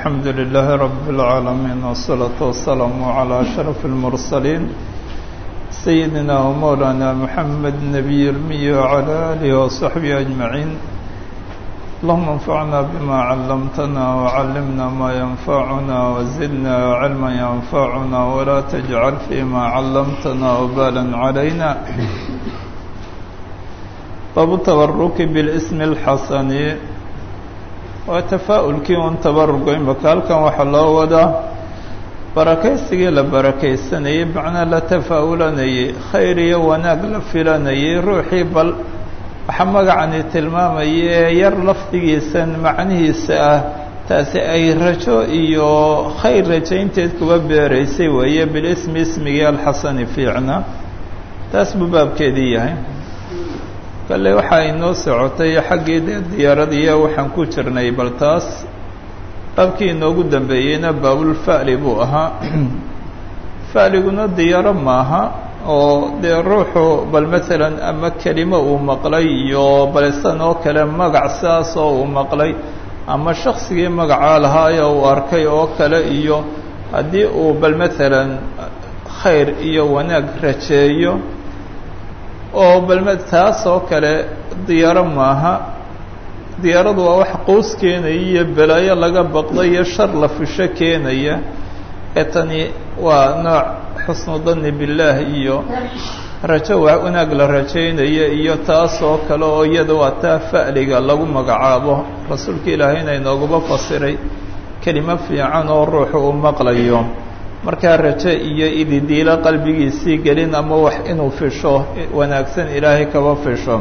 الحمد لله رب العالمين والصلاة والسلام على أشرف المرسلين سيدنا ومولانا محمد النبي المي وعلى آله وصحبه أجمعين اللهم انفعنا بما علمتنا وعلمنا ما ينفعنا وزدنا علما ينفعنا ولا تجعل فيما علمتنا وبالا علينا باب التبرك بالاسم الحسن waa tafaa-ulkii un tabarugo imaka halkan waxaa loo wadaa barakaysigii la barakaysanayey macnaa la tafaa-ulanayey khayr iyo wanaag la filanayey ruuxii bal waxaa magacani tilmaamaya ee yar lafdigiisan macnihiisa ah taasi ay rajo iyo khayr rajaynteed kuba beeraysay weeye bilismi ismigii alxasani fiicna taas buu baabkeedii yahay kale waxaa inoo socotay xaggii dee diyaaradiiya waxaan ku jirnay bal taas baabkii inoogu dambeeyeyna baabulfa'li buu ahaa fa'liguna diyaaro maaha oo dee ruuxu bal masalan ama kelimo uu maqlay iyo balisan oo kale magac sidaas oo uu maqlay ama shaksigii magacaa lahaayo uu arkay oo kale iyo haddii uu bal masalan khayr iyo wanaag rajeeyo oo balme taas oo kale diyaaro maaha diyaaradu waa wax qows keenaya iyo belaayo laga baqda iyo shar la fisho keenaya ee tani waa nooc xusnu danni billaah iyo rajo wanaag la rajaynaya iyo taas oo kale oo iyada waa taa fa'liga lagu magacaabo rasuulka ilaahayna inooguba fasiray kelimo fiican oo ruuxu uu maqlayo markaa rajo iyo ididiilo qalbigiisii gelin ama wax inuu fisho wanaagsan ilaahay kaba fisho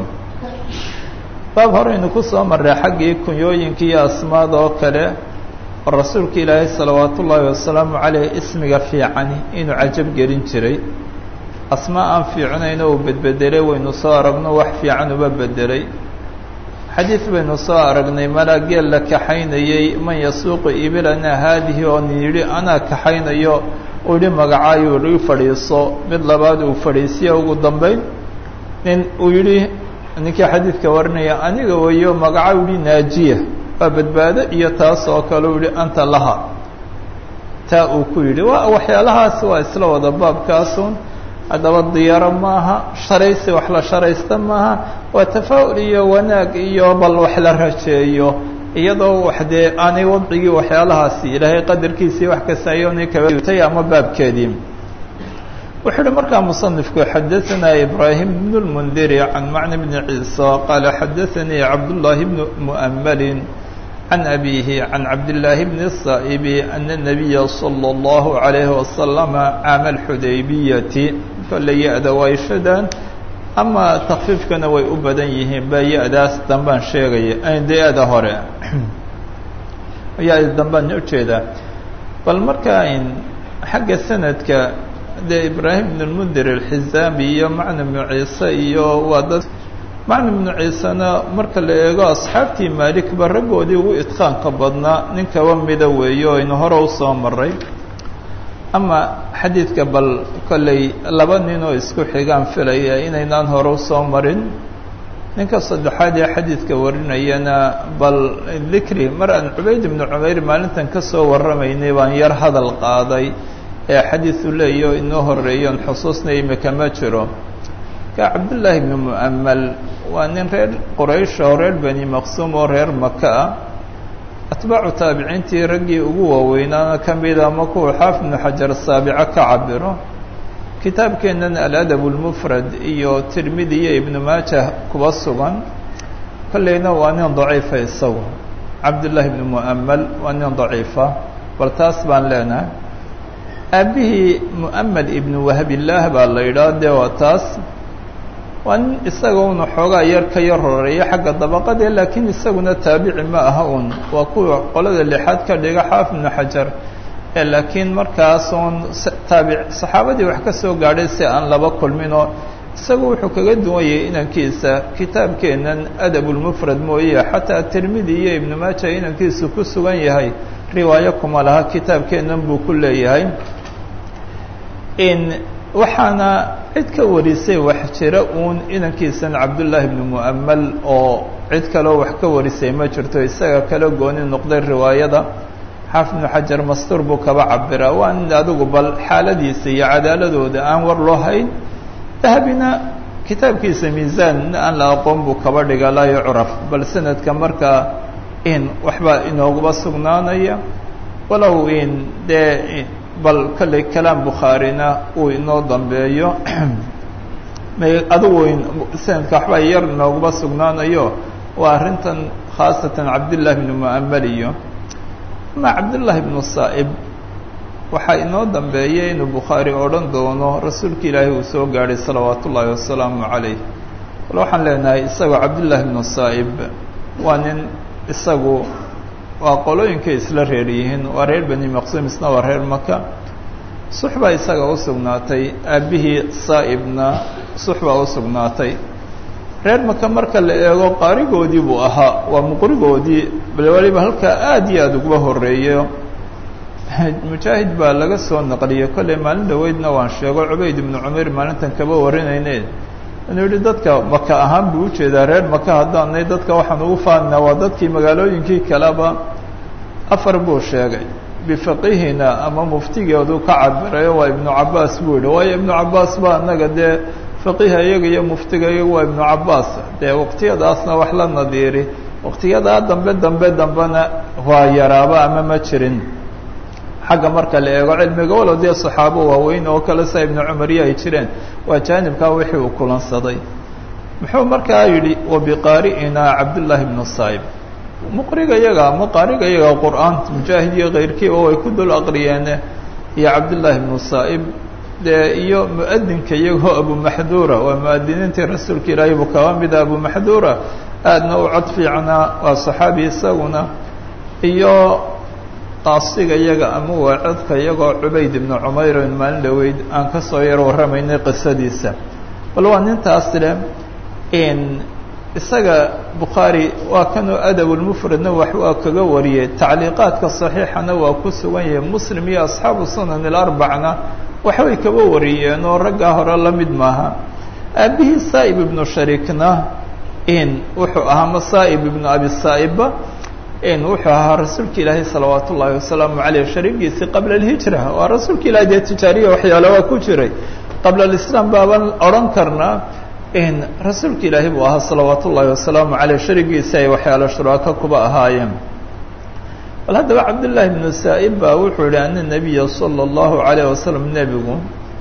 baab horeynu ku soo marray xaggii kunyooyinka iyo asmaada oo kale oo rasuulka ilaahay salawaatu ullaahi wasalaamu caleyh ismiga fiicani inuu cajab gelin jiray asmaa aan fiicnayno uu bedbedelay waynu soo aragno wax fiican uba bedelay xadiid baynu soo aragnay malaageel la kaxaynayey man yasuuqu ibilana haadihi oo nin yidhi anaa kaxaynayo uu yihi magacaayuu ii fadhiiso mid labaad uu fadhiisiya ugu dambayn nin uu yidhi ninkii xadiidka warinaya aniga weyo magaca u yihi naajiya waa badbaado iyo taas oo kale u yihi anta laha taa uu ku yidhi wa waxyaalahaas waa isla wada baabkaasun haddaba diyaaro maaha sharaysi wax la sharaysta maaha waa tafaa'ul iyo wanaag iyo bal wax la rajeeyo iyadoo wax dee aanay wadcigii waxyaalahaasi ilaahay qadarkiisii wax kasta ayoonay kabatay ama baabkeedii wuxuu uhi markaa musanifku xadaثanaa ibraahim bn اlmundiri can macni bni ciisa qaala xadaثanii cabdullaahi bn mu'amalin can abihi can cabdillaahi bni الsaa'ibi ana الnabiya salى اllahu عalayhi wasalama caama alxudaybiyati kolley ya-da waa ishadaan ama takfiifkana way u badan yihiin ba ya-daas dambaan sheegaya de ya-da hore ya-da dambaan ujeedaa bal markaa xagga sanadka dee ibraahim bn lmundir alxizaami iyo macna bnu ciise iyo waa dad macna bnu ciisena marka la eego asxaabtii maalikba raggoodii ugu idqaanka badnaa nin kaba mida weeye oo aynu hore usoo maray ama xadiidka bal kolley laba nin oo isku xigaan filaya inaynaan hore usoo marin ninka saddexaad ee xadiidka warinayana bal dikri mar aan cubayd ibnu cumayr maalintan ka soo warramaynay baan yar hadal qaaday ee xadiidu leeyaho inoo horeeyoon xusuusna imika ma jiro ka cabdullaahi ibnu mu'amal waa nin reer quraysh oo reer bani maqsuum oo reer maka ah atbaacu taabiciintii raggii ugu waaweynaana ka mida ama kuwa xaafid ibnu xajar saabico ka cabiro kitaabkeennan aladab lmufrad iyo tirmidi iyo ibnu maajah kuba sugan kolleyna waa nin daciifa isagu cabdullaahi ibnu mu'amal waa nin daciifa bal taas baan leenahay aabbihii mu'amed ibnu wahbillaah baa la yidhaha dee waa taas waa nin isaga una xoogaa yar ka yar horeeya xagga dabaqadee laakiin isaguna taabici ma aha un waa kuwa qolada lixaad ka dhiga xaafid ibnu xajar ee laakiin markaas uun taabic saxaabadii wax ka soo gaadhay si aan laba kulminoo isagu wuxuu kaga duwan yahay inankiisa kitaabkeennan adabulmufrad mooye xataa tirmidi iyo ibnu maaja inankiisu ku sugan yahay riwaayo kuma laha kitaabkeennan buu ku leeyahay in waxaana cid ka warisay wax jira uun inankiisan cabdullaahi ibnu mu'amal oo cid kaleo wax ka warisay ma jirto isaga kala gooni noqday riwaayada xaafid ibnu xajar mastuur buu kaba cabiraa waa nin adigu bal xaaladiisa iyo cadaaladooda aan war loo hayn dahabina kitaabkiisa miisaan aan la aqoon buu kaba dhiga laa yucraf bal sanadka markaa in waxbaa inooguba sugnaanaya walow in dee bal kolley kalaam bukhaarina uu inoo dambeeyo adigu sanadka waxbaa yar inooguba sugnaanayo waa arrintan khaasatan cabdillahi bnu mu'amal iyo ama cabdullaahi bnu saa'ib waxaa inoo dambeeyay inuu bukhaari odhan doono rasuulka ilaahay uu soo gaadhay salawaatu ullaahi wasalaamu calayh bal waxaan leenahay isagoo cabdullaahi bnu saa'ib waa nin isagu waa qolooyinkay isla reer yihiin waa reer bani maqsuum isna waa reer maka sux baa isaga u sugnaatay aabbihii saa'ibna sux baa u sugnaatay reer maka marka la eego qaarigoodii buu ahaa waa muqrigoodii bal waliba halkaa aad iyo aada uguba horreeyo mujaahid baa laga soo naqliyey kolley maalin dhaweydna waan sheego cubayd ibnu cumayr maalintan kaba warinayne inuu yihi dadka maka ahaan buu ujeedaa reer maka haddaanay dadka waxaan ugu faanaa waa dadkii magaalooyinkii kaleba afar buu sheegay bifaqihina ama muftigeedu ka cabirayo waa ibnu cabaas buu yihi waayo ibnu cabaas baa anaga dee faqiha iyaga iyo muftiga iyaga waa ibnu cabaas dee waqtiyadaasna wax la nadiiri waqtiyadaa dambe dambe dambena waa yaraaba ama ma jirin xagga marka la eego cilmiga walow dee saxaabo waaweyn oo kale sa ibnu cumariya ay jireen waa jaanibkaa wixii uu kulansaday muxuu markaa yidhi wabiqaari'inaa cabdullaahi bnu saa'ib muqriga yaga ama qaariga yaga qur-aanta mujaahid iyo keyrkiiba way ku dul aqriyeene iyo cabdullaahi bnu saa'ib dee iyo mu'adinka iyagoo abumaxduura waa mu'adiniintii rasuulka ilaahay buu kaba mida abumaxduura aadna u cod fiicnaa waa saxaabi isaguna iyo qaasiga iyaga ama waa codka iyagoo cubayd ibnu cumayr in maalin dhaweyd aan ka soo yar warramaynay qisadiisa bal waa nintaas le in isaga bukhaari waa kanuu adabulmufradna wax waa kaga wariyey tacliiqaadka saxiixana waa ku sugan yahay muslim iyo asxaabu sunan ilarbacna waxbay kaba wariyeen oo raggaa hore la mid maaha aabbihii saa'ib ibnu shariikna in wuxuu ahaa masaa'ib ibnu abi saa'ibba in wuxuu ahaa rasuulka ilaahay salawaat ullaahi wasalaamu caleyh shariigiisii qabla alhijra waa rasuulka ilahay dee tijaariya waxyaala waa ku jiray qabla alislaam baaban odhan karnaa in rasuulka ilaahay buu ahaa salawaat ullaahi wasalaamu caleyh sharigiisi ay waxyaalo shuraaka kuba ahaayeen bal haddaba cabdullaahi bnu saa'ib baa wuxuu yihi ana nabiya sala allahu calayh wasalam nebigu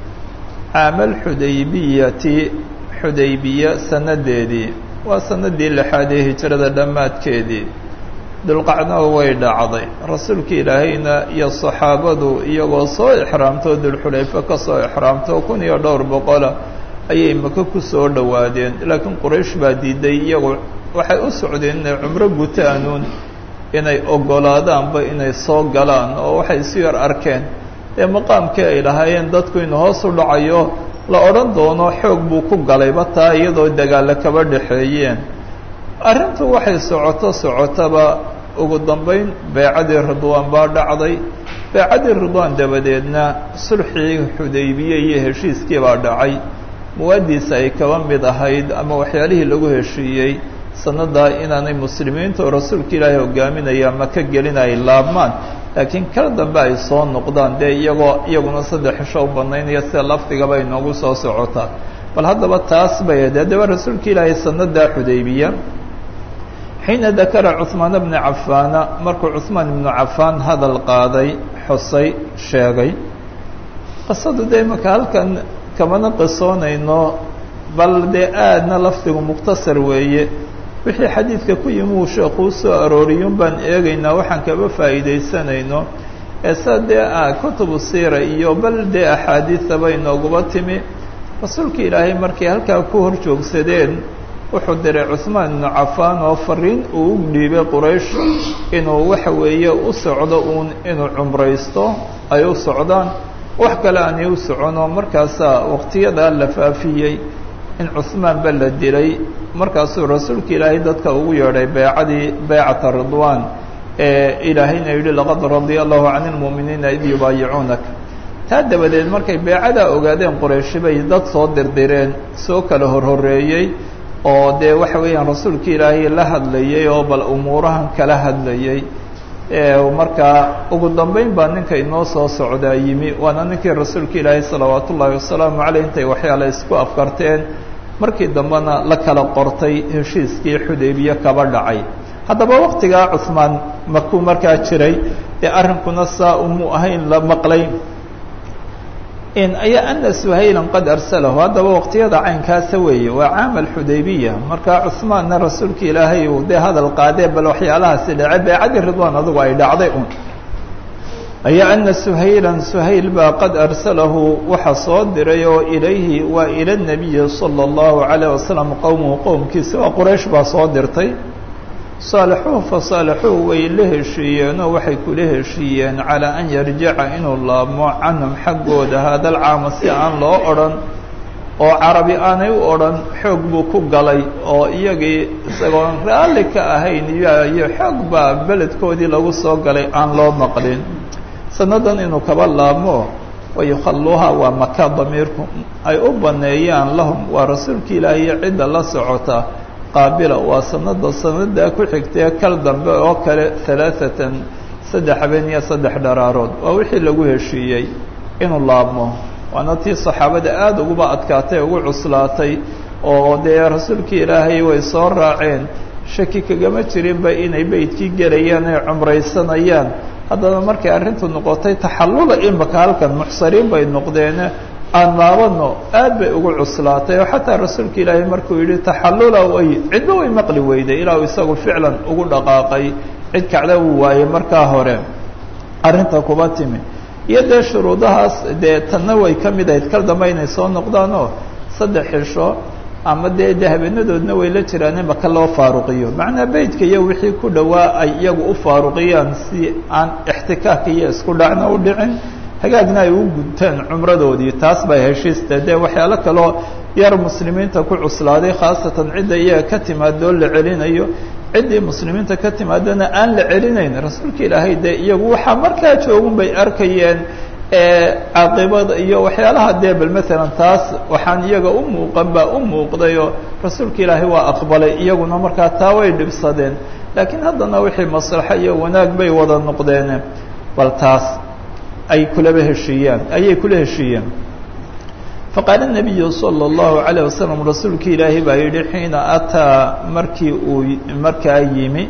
caamal xudaybiyati xudaybiya sanadeedii waa sanadii lixaad ee hijrada dhammaadkeedii dulqacna way dhacday rasuulka ilaahayna iyo saxaabadu iyagoo soo ixraamtoo dulxulayfe ka soo ixraamto kun iyo dhowr boqola ayay maka ku soo dhowaadeen laakiin quraysh baa diiday iyagu waxay u socdeen inay cumro gutaanuun inay oggolaadaanba inay soo galaan oo waxay isu yar arkeen dee maqaamkii ay lahaayeen dadku inu hoos u dhacayo la odhan doono xoog buu ku galayba taa iyadoo dagaalla kaba dhexeeyeen arrintu waxay socoto socotaba ugu dambayn beecadii ridwaan baa dhacday beecadii ridwaan dabadeedna sulxii xudaybiye iyo heshiiskii baa dhacay muwaadiisa ay kaba mid ahayd ama waxyaalihii lagu heshiiyey sannadaa inaanay muslimiinta oo rasuulka ilaahay hogaaminaya maka gelin ay laabmaan laakiin kala dambe ay soo noqdaan dee iyagoo iyaguna saddex xisho u banaynaya sida lafdigaba inoogu soo socotaa bal haddaba taas bay ahayd haddaba rasuulka ilaahay sannadaa xudaybiya xiina dakara cuثmaan bna cafaana markuu cuثmaan ibnu cafaan hadal qaaday xusay sheegay qisadu dee imaka halkan kamana qisoonayno bal dee aadna lafdigu mukhtasar weeye wixii xadiidka ku yimi uu sheekuu soo arooriyun baan eegaynaa waxaan kaba faa'iidaysanayno ee sa dee kutubu siira iyo bal dee axaadiidaba inooguba timi rasuulka ilaahay markay halkaa ku hor joogsadeen wuxuu diray cuثmaan ibnu cafaan oo fariin uu u dhiibay quraysh inuu waxa weeye u socdo uun inuu cumraysto ay u socdaan wax kale aanay u soconoo markaasaa waqtiyadaa la faafiyey in cuثmaan ba la dilay markaasuu rasuulka ilaahay dadka ugu yeedhay beecadii beecata ridwaan ee ilaahayna yidhi laqad radia allahu can اlmu'miniina id yubaayicuunaka taa dabadeed markay beecadaa ogaadeen qurayshi bay dad soo dirdireen soo kala horhoreeyey oo dee waxa weeyaan rasuulka ilaahay la hadlayay oo bal umuurahan kala hadlayay markaa ugu dambeyn baa ninka inoo soo socdaa yimi waana ninkii rasuulka ilaahay salawaat ullaahi wasalaamu caleyh intay waxyaala isku afkarteen markii dambena la kala qortay heshiiskii xudaybiye kaba dhacay haddaba waktigaa cuhmaan makuu markaa jiray ee arrinkuna saa umu ahayn la maqlay in ayaa ana suhaylan qad arsalahu haddaba waqtiyada caynkaasa weeye waa caam alxudaybiya markaa cuhmaanna rasuulka ilaahay uu dee hadal qaadee bal waxyaalahaasi dhacay beecadii ridwaan adugu ay dhacday un ayaa ana suhaylan suhayl baa qad arsalahu waxa soo diray oo ilayhi waa ila nabiyi sala allahu calayh wasalam qowmuhu qowmkiisa waa quraysh baa soo dirtay saalixuhu fasaalixuhu way la heshiiyeenoo waxay kula heshiiyeen calaa an yarjica inuu laabmo canhum xaggooda haadal caama si aan loo odhan oo carabi aanay u odhan xoog buu ku galay oo iyagii isagoon raalli ka ahayn iyo xoog baa beledkoodii lagu soo galay aan loo maqlin sannadan inuu kaba laabmo wayukhalluuha waa maka damiirku ay u banneeyaan lahum waa rasuulka ilaahiyo cidda la socota qaabila waa sanada sanadaa ku xigtee kal dambe oo kale alaaatan saddex habeen iyo saddex dharaarood waa wixii lagu heshiiyey inuu laabmo waana tii saxaabada aada uguba adkaatay ugu cuslaatay oo dee rasuulkii ilaahay way soo raaceen shaki kagama jirinba inay beydkii gelayaan ay cumraysanayaan haddana markay arrintu noqotay taxallula imaka halkan muxsariin bay noqdeen aan laabano aad bay ugu cuslaatay oo xataa rasuulka ilaahay markuu yidhi taxallula way cidba way maqli weyday ilaa uu isagu ficlan ugu dhaqaaqay cid kacda uu waayey markaa hore arrinta kuba timi iyo dee shuruudahaas dee tanna way ka mid ahayd kal dambe inay soo noqdaanoo saddex xisho ama dee de habeenadoodna way la jiraan in maka loo faaruqiyo macnaa beydka iyo wixii ku dhowaa ay iyagu u faaruqiyaan si aan ixtikaaka iyo isku dhacna u dhicin hagaagna ay u gudtaan cumradoodii taas bay heshiista dee waxyaalo kaloo yar muslimiinta ku cuslaaday khaasatan cidda iyaga ka timaadoo la celinayo ciddii muslimiinta ka timaadana aan la celinayn rasuulka ilaahay dee iyagu waxaa markaa joogun bay arkayeen caaqibada iyo waxyaalaha dee bal maalan taas waxaan iyaga u muuqan baa u muuqdayoo rasuulka ilaahay waa aqbalay iyaguna markaa taa way dhibsadeen laakiin haddana wixii maslaxo iyo wanaag bay wada noqdeen bal taas ay kulaba heshiiyaan ayay kula heshiiyeen faqaala nabiyu sala allahu calayh wasalam rasuulka ilaahay baa yidhi xiina ataa markii uu markaa yimi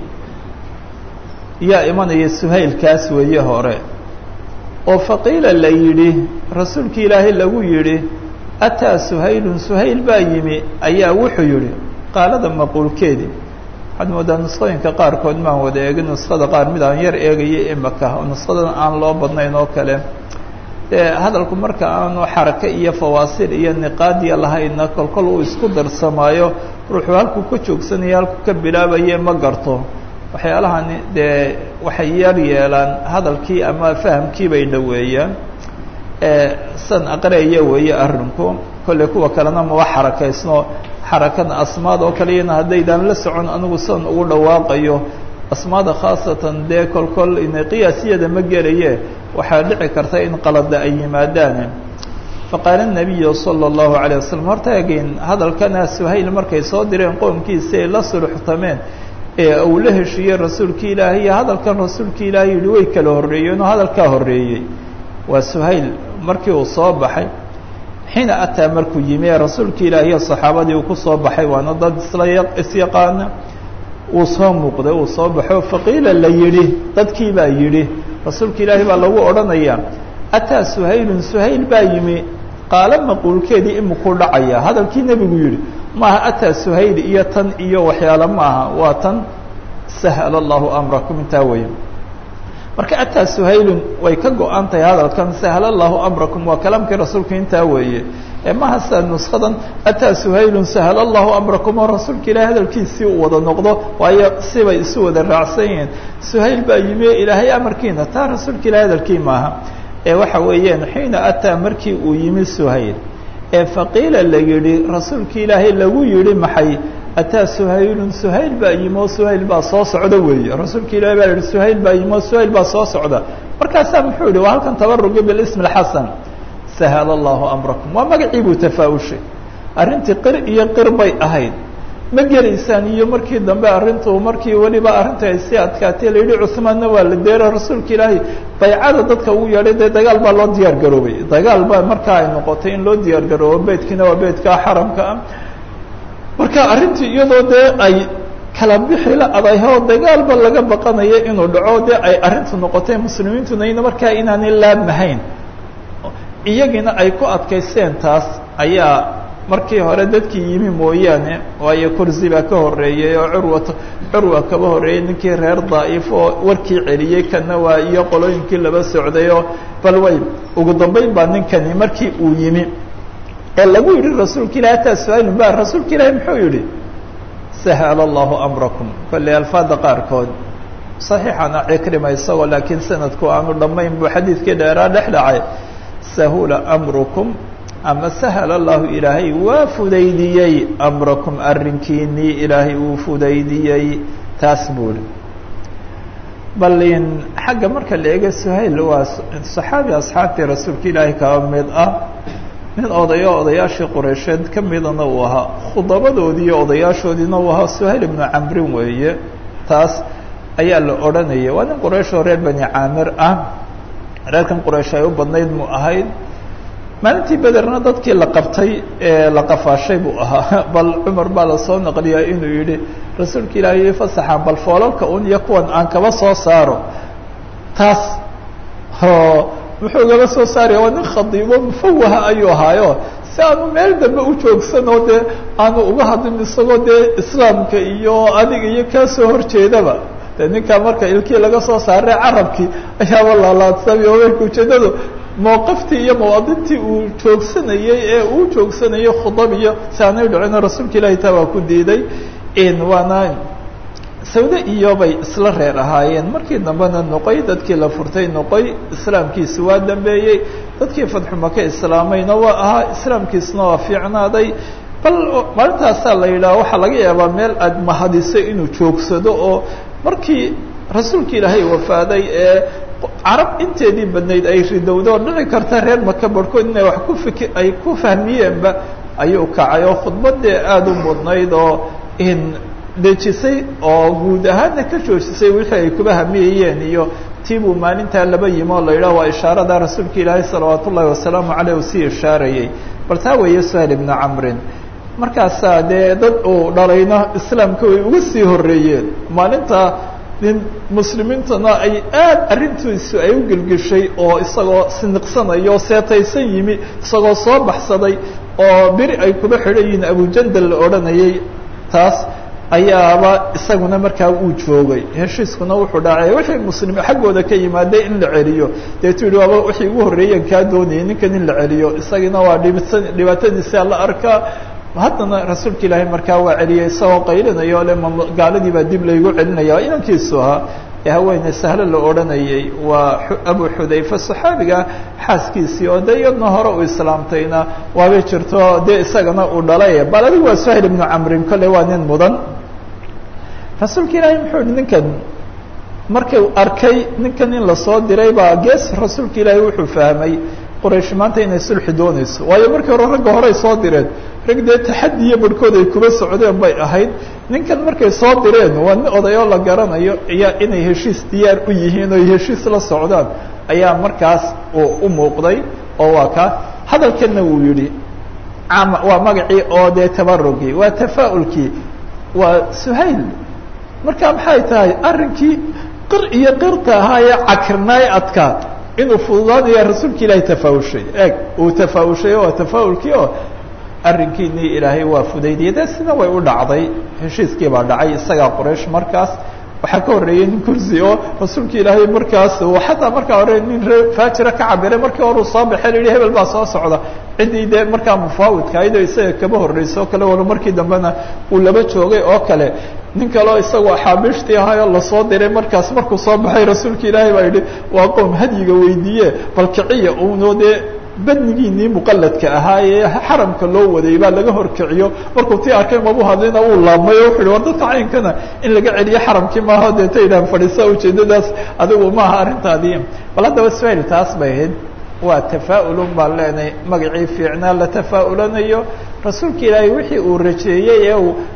yaa imanaya suhaylkaas weeye hore oo faqiila la yidhi rasuulka ilaahay lagu yidhi ataa suhaylun suhayl baa yimi ayaa wuxuu yidhi qaalada maquulkeedii waxaad moodaa nusqooyinka qaarkood maan wada eegin nusqada qaar mid aan yar eegaya imaka oo nusqadan aan loo badnayn oo kale dee hadalku marka aanu xarake iyo fawaasil iyo niqaadiya lahaynna kolkol uu isku darsamaayo ruuxuu halkuu ka joogsanaya halkuu ka bilaabaye ma garto waxyaalahani dee waxay yar yeelaan hadalkii ama fahamkii bay dhoweeyaan san aqreeya weeye arrinku kolley kuwa kalena maba xarakaysno xarakada asmaad oo kaleyana haddaydaan la socon anigu san ugu dhawaaqayo asmaada khaasatan dee kolkol ina qiyaasiyada ma gelaye waxaa dhici karta in qalada ay yimaadaan faqaala nabiyu sala allahu calayh wasalam horta again hadalkana suhayl markay soo direen qoomkiisa ay la sulxtameen ee uu la heshiiyey rasuulka ilaahay iyo hadalkan rasuulka ilaahay yihi way kala horreeyeen oo hadalkaa horreeyey waa suhayl markii uu soo baxay xiina ataa markuu yimi ee rasuulka ilaahi iyo saxaabadii uu ku soo baxay waana dad isla isyaqaana uu soo muuqday uu soo baxo faqiila la yidhi dadkii baa yidhi rasuulka ilaahi baa lagu odhanayaa ataa suhaylun suhayl baa yimi qaalo maquulkeedii imikuu dhacaya hadalkii nebigu yidhi maaha ataa suhayl iyo tan iyo waxyaalo maaha waa tan sahla allahu amrakum intaa weeye marka ataa suhaylun way ka go-an tahay hadalkan sahla allahu amrakum waa kalaamkii rasuulka intaa weeye maha sida nuskadan ataa suhaylun sahla allahu amrakum oo rasuulka ilahay hadalkiisii uu wada noqdo waayo sibay isu wada raacsan yihiin suhayl baa yimi ilaahay amarkiina taa rasuulka ilahay hadalkii maaha ee waxa weeyaan xiina ataa markii uu yimi suhayl ee faqiila la yidhi rasuulka ilaahay lagu yidhi maxay ataa suhaylun suhayl baa yimi oo suhayl baa soo socda weeye rasuulka ilahi baa yihi suhayl baa yimi oo suhayl baa soo socda markaasaa muxuu yihi waa halkan tabarugi bilism اxasan sahla allahu amrakum waa magacii buu tafaa'ushay arrintii qir iyo qir bay ahayd ma gelaysaan iyo markii dambe arrintu markii weliba arrinta ay sii adkaatay la yidhi cuhmaanna waa la deera rasuulka ilaahay baycada dadka ugu yeedhay dee dagaal baa loo diyaar garoobay dagaal baa markaa ay noqotay in loo diyaar garoobo beydkiina waa beydka xaramka ah marka arrintii iyadoo dee ay kala bixi la adayho dagaalba laga baqanayo inuu dhaco dee ay arrintu noqotay muslimiintuna ina markaa inaanay laabmahayn iyagiina ay ku adkaysteen taas ayaa markii hore dadkii yimi mooyaane waayo kursi baa ka horeeyey oo curwat curwa kaba horreeyey ninkii reer daa'if oo warkii celiyey kana waa iyo qolooyinkii laba socday oo bal way ugu dambeyn baa ninkani markii uu yimi ee lagu yidhi rasuulka ilahi ataa su-aalun ba rasuulka ilaahi muxuu yidhi sahla allahu amrakum kolley alfaada qaarkood saxiixana cikrima isagoo laakiin sanadku aanu dhammayn buu xadiidkii dheeraa dhex dhacay sahula amrukum ama sahla allahu ilaahay waa fudaydiyey amrakum arrinkiinii ilaahay uu fudaydiyey taas buuli bal in xagga marka la eego suhayl waa saxaabi asxaabtii rasuulka ilaahay kaba mid ah nin odayo odayaashii qureysheed ka midana uu ahaa khudabadoodii iyo odayaashoodiina uu ahaa suhayl ibnu camrin weeye taas ayaa la odhanaya waa nin qurayshoo reer bani caamir ah reerkan quraysh ay u badnayd mu ahayd maalintii bederna dadkii la qabtay ee la qafaashay buu ahaa bal cumar baa lasoo naqliyaa inuu yidhi rasuulka ilaahay fasaxaan bal foolalka un iyo kuwan aan kaba soo saaro taas o muxuu gaba soo saaraya waa nin khadiibo mufawaha ayuu ahaayo si aanu meel dambe u joogsanoo dee aanu uga hadlin isagoo dee islaamka iyo adiga iyo kaa soo horjeedaba de ninkaa marka ilkii laga soo saaray carabkii ayaaba laalaadsamay oo marka ujeedadu mowqaftii iyo mawaadintii uu joogsanayey ee uu joogsanayay khudab iyo si aanay dhicino rasuulka ilahi taa waa ku diiday waana sawde iyo bay isla reer ahaayeen markii dambena noqoy dadkii la furtay noqoy islaamkiisi waa dambeeyey dadkii fadxu maka islaamayna waa ahaa islaamkiisna waa fiicnaaday bal maalintaasaa la yidhaha waxaa laga yaabaa meel aad mahadiso inuu joogsado oo markii rasuulka ilaahay wafaaday ee carab inteedii badnayd ay ridowdo dhici karta reer maka barhkood inay wax ku fiki ay ku fahmiyeenba ayuu kacay oo khudbadee aada u mudnayd oo in dejisay oo guud ahaanna ka joojisay wixii ay kuba hamiyayeen iyo tiibuu maalintaa laba yimi oo la yidhaha waa ishaarada rasuulka ilaahay salawaat ullahi wasalaamu caleyh uu sii ishaarayey bal taa weeye suhayl ibnu camrin markaasaa dee dad uu dhalayna islaamka way uga sii horreeyeen maalinta nin muslimiintana ay aad arrintiisu ay u gelgeshay oo isagoo siniqsanayo seetaysan yimi isagoo soo baxsaday oo beri ay kuba xidhan yihiin abujandal la odhanayay taas ayaaba isaguna markaa uu joogay heshiiskuna wuxuu dhacay wixii muslim xaggooda ka yimaaday in la celiyo deetu yihi waaba wixii ugu horreeyen kaa doonayay ninkan in la celiyo isagina waa dhibisa dhibaatadiisa la arkaa haddana rasuulka ilaahay markaa waa celiyay isagoo qaylinayo le gaaladii baa dib laygu celinaya inankiisu ahaa ee haweeney sahlo la odhanayay waa abu xudayfa saxaabiga xaaskiisii oo dee iyadna hore uu islaamtayna waabay jirto dee isagana uu dhalay bal adigu waa suhayl ibnu camrin kolley waa nin mudan rasuulka ilaahay muxuu yihi ninkan markuu arkay ninkan in lasoo diray baa gees rasuulka ilaahay wuxuu fahmay quraysh maanta inay sulxi doonayso waayo markii hore ragga horey soo direen rag dee taxadiyo barhkood ay kuba socdeen bay ahayd ninkan markay soo direen waa nin odayoo la garanayo iyo inay heshiis diyaar u yihiin oo heshiis la socdaan ayaa markaas uu u muuqday oo waa kaa hadalkanna wuu yidhi waa magacii oo dee tabarugii waa tafaa'ulkii waa suhayl marka maxay tahay arrinkii qir iyo qirta ahaa ee cakirnaay adkaa inuu fududaanaya rasuulka ilaahay tafaawushay eeg uu tafaawushay waa tafaa'ulkii oo arrinkiinii ilaahay waa fudaydiyay dee sina way u dhacday heshiiskii baa dhacay isagaa quraysh markaas waxaa ka horreeyey nin kursi oo rasuulka ilaahay markaas xataa markaa hore nin ree faajira ka cabiray markii hore uu soo baxay la yihi hebel baa soo socda ciddii dee markaa mufaawidka ayadoo isaga kaba horreysa oo kale walo markii dambena uu laba joogay oo kale nin kaleo isagoo axaabiishtii ahaayoo lasoo diray markaas markuu soo baxay rasuulka ilaahay baa yidhi waa qoom hadyiga weydiiye bal kiciya uunoo dee badnigiinii muqaladka ahaa ee xaramka loo waday baa laga horkiciyo markuu tii arkay mabu hadlina uu laabmay o wuxu uhi war dadka caynkana in laga celiyo xaramkii maaha deeta idhahan fadhiisa ujeedadaas adigu maaha arrintaadii bal haddaba suhayl taas bay ahayd waa tafaa'ulun baan leenahay magacii fiicnaa la tafaa'ulanayo rasuulka ilaahay wixii uu rajeeyey ee uu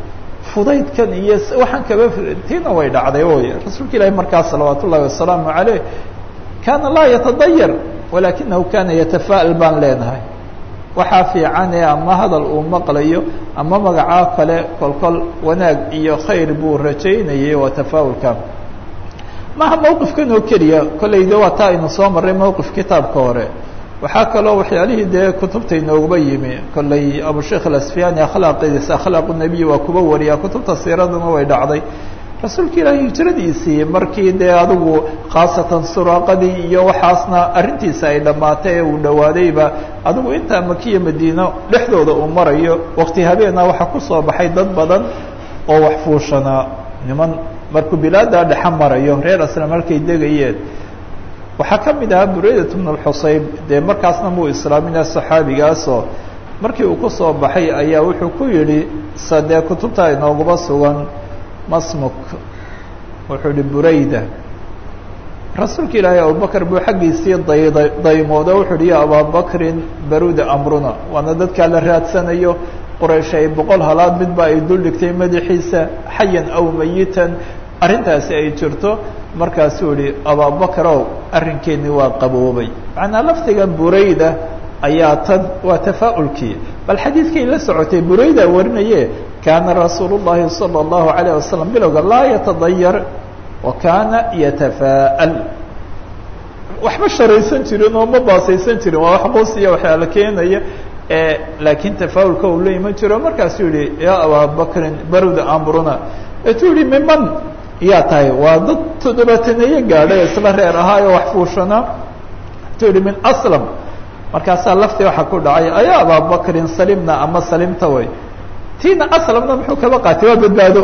fudaydkan iyo waxaan kaba tiina way dhacday oy rasuulka ilaahi markaas salawaat ullahi wasalaamu caleyh kaana laa yatadayar walakinahu kana yatafaa'al baan leenahay waxaa fiicane ama hadal uu maqlayo ama magacaa kale kolkol wanaag iyo khayr buu rajaynayay waa tafaa'ulka maha mawqifkan oo keliya kolley de waa taa aynu soo marray mawqif kitaabka hore waxaa kaloo waxyaalihii dee kutubta inooguba yimi kolley abusheikh alasfiyani akhlaaqiisa akhlaaqu nebiy waa kuba wariyaa kutubta siiraduna way dhacday rasuulka ilaahi hijradiisii markii dee adigu khaasatan suraaqadii iyo waxaasna arrintiisa ay dhammaatay ee uu dhawaadayba adigu intaa makiya madiino dhexdooda uu marayo waqti habeena waxaa kusoo baxay dad badan oo wax fuushanaa niman markuu bilaada dhexa marayo reer aslam halkay degayeen waxaa ka mid ahaa bureydat bnu lxusayb dee markaasna muu islaamina saxaabigaasoo markii uu kusoo baxay ayaa wuxuu ku yidhi sa dee kutubta inooguba sugan masmuk wuxuu yihi burayda rasuulka ilaahay abubakr buu xaggiisii dayda daymooda wuxuu yihi ya ababakrin baruda amruna waana dadkaa la raadsanayo quraysh ay boqol halaad midba ay dul dhigtay madaxiisa xayan aw mayitan arrintaasi ay jirto markaasuu yihi ababakrow arrinkeeni waa qaboobay macnaa lafdigan burayda ayaa tan waa tafaa'ulkii bal xadiidkay la socotay burayda warinaye kaana rasuul الlahi salى الlahu عalيه wasalam bilowga laa yatadayar wa kaana yatafaa'al waxba sharaysan jirin oo ma baasaysan jirin waa wax qoos iyo waxyaala keenaya laakiin tafaa'ulka uu la iman jiro markaasuu yihi ya ababakrin baruda amruna etuu yihi miman yaa tahay waa dad toddobaataneeye gaadhay isla reer ahaayo wax fuushanaa etuu yihi min aslam markaasaa laftii waxaa ku dhacay ayaa ababakrin salimna ama salimta way tiina aslamna muxuu kaba qaatay waa badbaado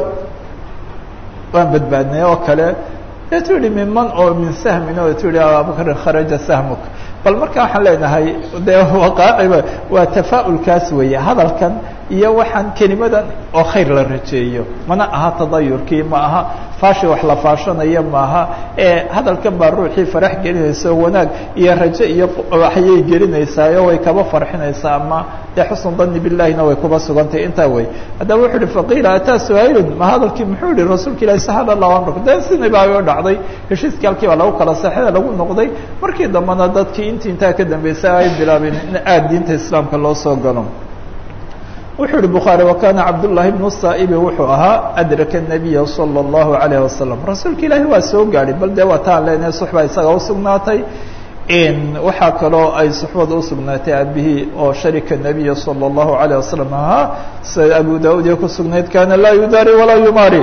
waan badbaadnay oo kale etu yihi miman oo min sahmin o etu yihi ababakrin kharaja sahmuk bal marka waxaan leenahay dee waqaaciba waa tafaa'ulkaas weeye hadalkan iyo waxaan kelimadan oo khayr la rajeeyo mana aha tadayurkii ma aha faashi wax la faashanayo maaha ee hadalkan baa ruuxii farax gelinaysa wanaag iyo raje iyo waxyay gelinaysaayo way kaba farxinaysaa ama dee xusnu dani bilahina way kuba sugantay intaa wey haddaba wuxuu uhi faqiila ataa su-ailun ma hadalkii muxuu yihi rasuulka ilahi sahal allahu amrak de sina baa dhacday heshiiskii halkii baa lagu kala saxida lagu noqday markii dambena dadkii intii intaa ka dambeysay ay bilaabeen in aad diinta islaamka loo soo galo wuxuu yihi bukhaarي wakana cabdالlahi bnu saa'ibi wuxuu ahaa adraka الnabiya salى الlahu عalayه wasalam rasuulka ilaahi waa soo gaadhay bal dee waa taan leenahay suxba isaga usugnaatay waxaa kaloo ay suxbada usugnaatay abihii oo sharika nabiya salى الlahu عalيه wasalam ahaa sida abu daud iyo kusugnayd kana laa yudaari walaa yumaari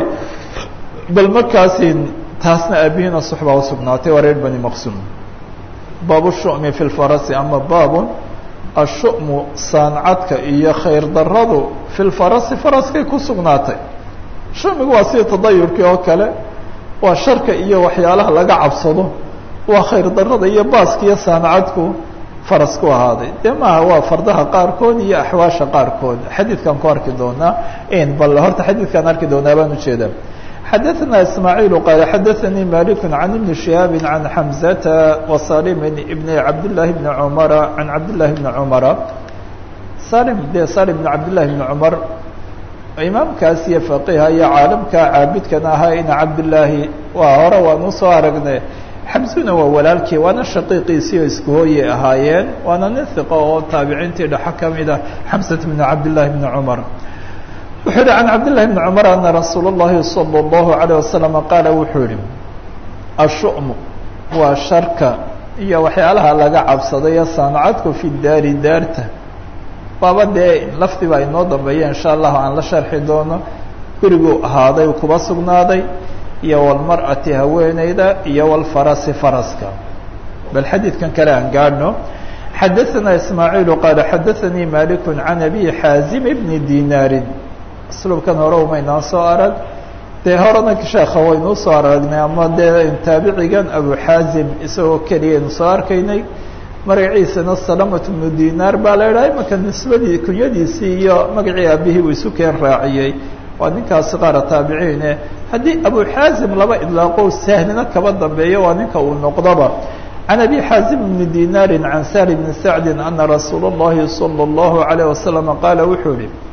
bal markaasi taasna abihiina suxbaa usugnaatay waa reer bani maqsum baab الshumi fi اlfarasi ama baab ashu'mu saancadka iyo khayr daradu fi lfarasi faraskay ku sugnaatay shumigu waa sida tadayurkii oo kale waa sharka iyo waxyaalaha laga cabsado waa khayr darada iyo baaska iyo saancadku faras ku ahaaday dee maaha waa fardaha qaarkood iyo axwaasha qaarkood xadiidkan ku arki doonaa bal horta xadiidkaan arki doonaa baan ujeedaa xadaثna ismaaعiil qaal xadaثanii malik can ibni شihaabi can xamزata وsalim ibn cabdالlahi bni cumara can cabdالlahi bni cumara salim de salim bn cabdالlahi bni cumar imaamkaas iyo faqiha iyo caalamka caabidkan ahaa ina cabdالlaahi waa hore waan usoo aragnay xamsuna waa walaalkii waana shaqiiqiisii oo isku hooyey ahaayeen waana nin hiqo oo taabiciintii dhexo kamid ah xamsat bn cabdالlahi bni cumar wuxuu yihi can cabdالlahi bni cumar ana rasuul الlahi salى الlahu عalيه wasalam qaala wuxuu yihi ashu'mu waa sharka iyo waxyaalaha laga cabsadayo saamacadku fi daari daarta waaba dee lafdi baa inoo dambeeya insha allahu aan la sharxi doono guriguu ahaaday kuba sugnaaday iyo walmar'ati haweeneyda iyo walfarasi faraska bal xadiidkan kale aan gaadhno xadaثana ismaaعiil qaala xadaثanii malik can abi xaazim bni dinaarin slubkan hore umaynaan soo arag dee horena sheekha waynuu soo aragnay ama dee taabicigan abu xaazim isagoo keliyaynu soo arkaynay magaciisana salamat bnu dinaar baa la idhaha imanka nisbadii kunyadiisii iyo magacii aabihii uu isu keen raaciyey waa ninkaasi qaara taabiciine haddii abu xaazim laba idlaaqo sahnina kaba dambeeyo waa ninka uu noqdoba can abi xaazim bni dinaari can sahli bni sacdi ana rasuula اllahi salى اllahu عalيه wasalam qaala wuxuu yihi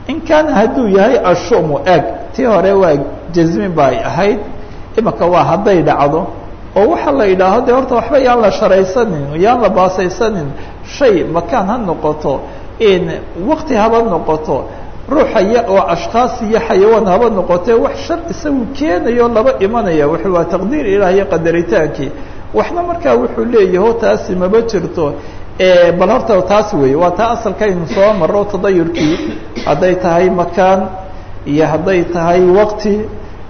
in kaana hadduu yahay ashumu eg tii hore waa jasmin ba ay ahayd imaka waa hadday dhacdo oo waxa la yidhaaho de horta waxba yaan la sharaysanin yaan la baasaysanin shay makaan ha noqoto in wakti haba noqoto ruuxa ya oo ashkaas iyo xayawaan haba noqotee wax shar isagu keenayo laba imanaya wuxuu waa taqdiir ilaah iyo qadaritaankii waxna markaa wuxuu leeyaho taasi maba jirto bal horta taas weeye waa taa asalkaynu soo maro tadayurkii hadday tahay makaan iyo hadday tahay wakti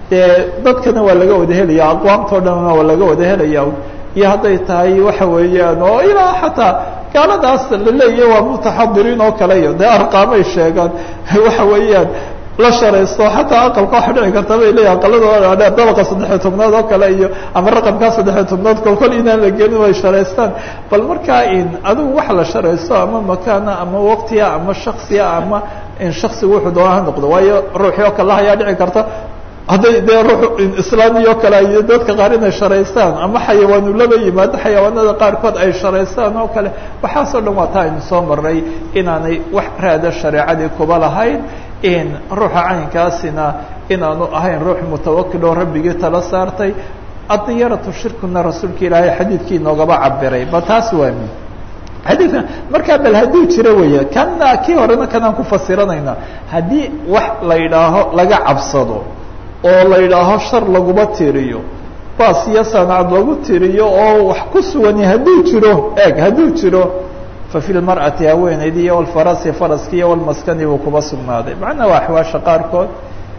dee dadkana waa laga wada helaya aqwaamtao dhanna waa laga wada helaya iyo hadday tahay waxa weeyaan oo ilaa xataa gaaladaas laleeyahy waa mutaxadiriin oo kale iyo dee arqaamay sheegaan waxa weeyaan la sharaysto xataa aqalka waxa dhici karta bay leeyahy aqaladooda dheer dabaqa saddexiyo tobnaad oo kale iyo ama raqamkaa saddexiyo tobnaad kol kol inaan la gelin way sharaystaan bal markaa in adigu wax la sharaysto ama makaana ama waktiga ama shaksiga ama in shaksigu wuxuu doona ha noqdo waayo ruuxii oo kale ayaa dhici karta hadday dee ruux islaamiyo kale iyo dadka qaar inay sharaystaan ama xayawaanu laba yimaado xayawaanada qaarkood ay sharaystaan oo kale waxaasoo dhan waa taa aynu soo maray inaanay wax raada shareecadii kuba lahayn in ruuxa caynkaasina inaanu ahayn ruux mutawakil oo rabbigii tala saartay adiyaratu shirkuna rasuulka ilaahay xadiidkii inoogaba cabiray ba taas waa mi xadiidkan markaa bal hadduu jiro weeye kana kii horena kanaan ku fasiranayna haddii wax la yidhaaho laga cabsado oo la yidhaaho shar laguma tiriyo baas iyo sanacad lagu tiriyo oo wax ku sugani hadduu jiro eeg hadduu jiro fa fi lmar'ati haweenaydii iyo walfarasi faraski iyo walmaskani buu kuba sugnaaday macnaa waa axwaasha qaarkood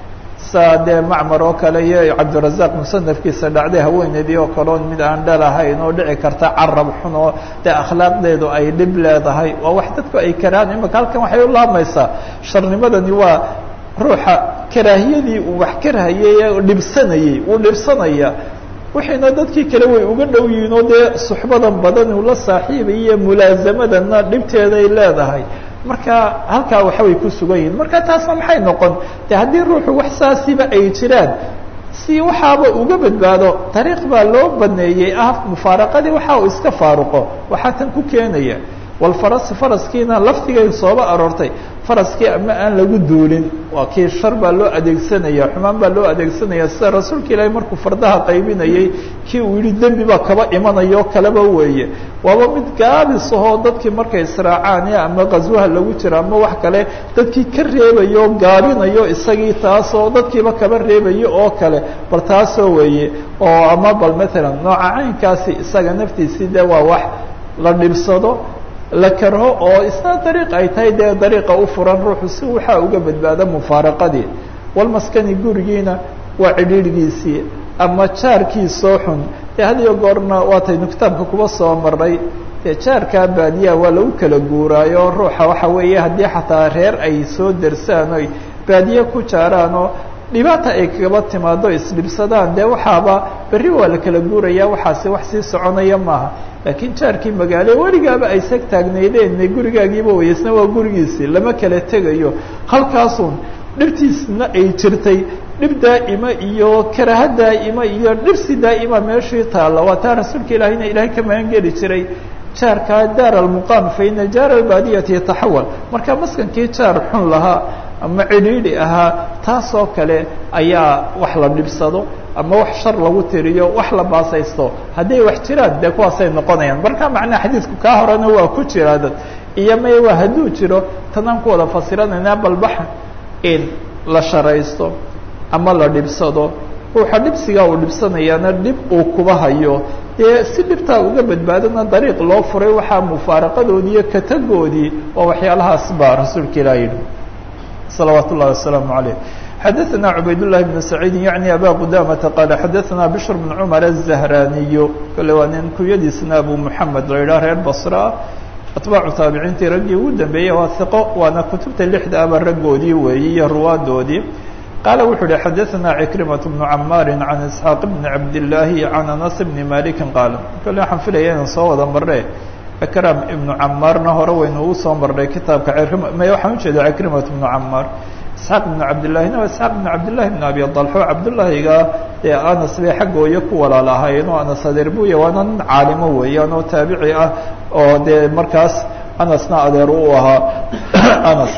saa dee macmar oo kale iyo cabdirazaq musanafkiisa dhacday haweenaydii oo kale on mid aan dhalahayn oo dhici karta carab xun oo dee akhlaaqdeedu ay dhib leedahay waa wax dadku ay karaan imaka halkan waxay u laamaysaa sharnimadani waa ruuxa karaahiyadii uu wax karhayay dhibsanayey uu dhibsanaya wixiina dadkii kale way uga dhow yihiin oo dee suxbadan badan uu la saaxiibaya mulaasamadana dhibteeday leedahay marka halkaa waxbay ku sugan yihiin marka taasna maxay noqon de haddii ruuxu wax saasiba ay jiraan si waxaaba uga badbaado dariiq baa loo baneeyey ah mufaaraqadii waxa uu iska faaruqo waxaa tan ku keenaya walfarasi faraskiina laftigay sooba aroortay faraskii ama aan lagu duulin waa kii shar baa loo adeegsanaya xumaan baa loo adeegsanaya sida rasuulka ilaahay markuu fardaha qaybinayey kii uu yihi dembi baa kaba imanayo kaleba weeye waaba mid gaabis ahoo dadkii markay israacaan ama qaswaha lagu jiro ama wax kale dadkii ka reebayo gaabinayo isagii taasoo dadkiiba kaba reebayo oo kale bal taasoo weeye oo ama bal matalan nooca caynkaasi isaga naftiisii de waa wax la dhibsado la karho oo isna dariiq ay tahay dee dariiqa u furan ruuxu si waxaa uga badbaada mufaaraqadii walmaskani gurigiina waa cidhiidhgiisii ama jaarkiisoo xun dee had iyo goorna waataynu kitaabka kuba soo maray dee jaarkaa baadiyaha waa lagu kala guuraayo ruuxa waxa weeye haddii xataa reer ay soo dersaan oy baadiye ku jaaraanoo dhibaata ay kagaba timaado isdhibsadaan dee waxaaba berri waa la kala guuraya waxaasi wax sii soconaya maaha laakiin jaarkii magaalo weligaaba ay sag taagnaydeen gurigaagiiba way isna waa gurigiisii lama kala tegayo halkaasun dhibtiisna ay jirtay dhib daa'ima iyo karaha daa'ima iyo dhibsi daa'ima meeshii taalla waa taa rasuulka ilaahayna ilaahay ka magan geli jiray jaarkaa daar almuqaam fa ina jaar albaadiyati yataxawal marka maskankii jaar xun lahaa ama cidhiidhi ahaa taasoo kale ayaa wax la dhibsado ama wax shar lagu tiriyo wax la baasaysto hadday wax jiraan dee kuwaasay noqonayaan marka macnaha xadiidku kaa horena waa ku jiraa dad iyo may waa hadduu jiro tanaan ku wada fasiranaynaa balbax in la sharaysto ama la dhibsado ruuxa dhibsigaa uu dhibsanayaana dhib uu kuba hayo dee si dhibtaa uga badbaadana dariiq loo furay waxaa mufaaraqadoodii iyo katagoodii waa waxyaalahaas baa rasuulka ilaah yidhi salawaat ullahi wasalaamu عaleyh xadaثna cubayd لlahi بn saciidi yaعni aba qudamata qaala xadaثna bshr bn cmar الzahraniyu kale waa nin kunyadiisna abu muxamed la yidhaha reer basra atbaacu taabiciintii raggii ugu dambeeyey waa hiqo waana kutubta lixda aba raggoodii weeyey iyo ruwaadoodii qaala wuxuu uhi xadaثna cikrimaة bnu camaari can isxaaq bni cabdillaahi can anas bni maliki qaala kale waxaan filaya inaan soo wada marne akram ibnu camaarna hore waynu ugu soo marnay kitaabka may waxaan ujeeda cikrimat ibnu camaar isxaaq ibnu cabdillahina waa isxaaq ibnu cabdillahi ibn abi dalxo cabdullaahiga dee anas bay xaggooya ku walaal ahaayeen oo anas adeer buya waana nin caalimo weeyaan oo taabici ah oo dee markaas anasna adeer u ahaa anas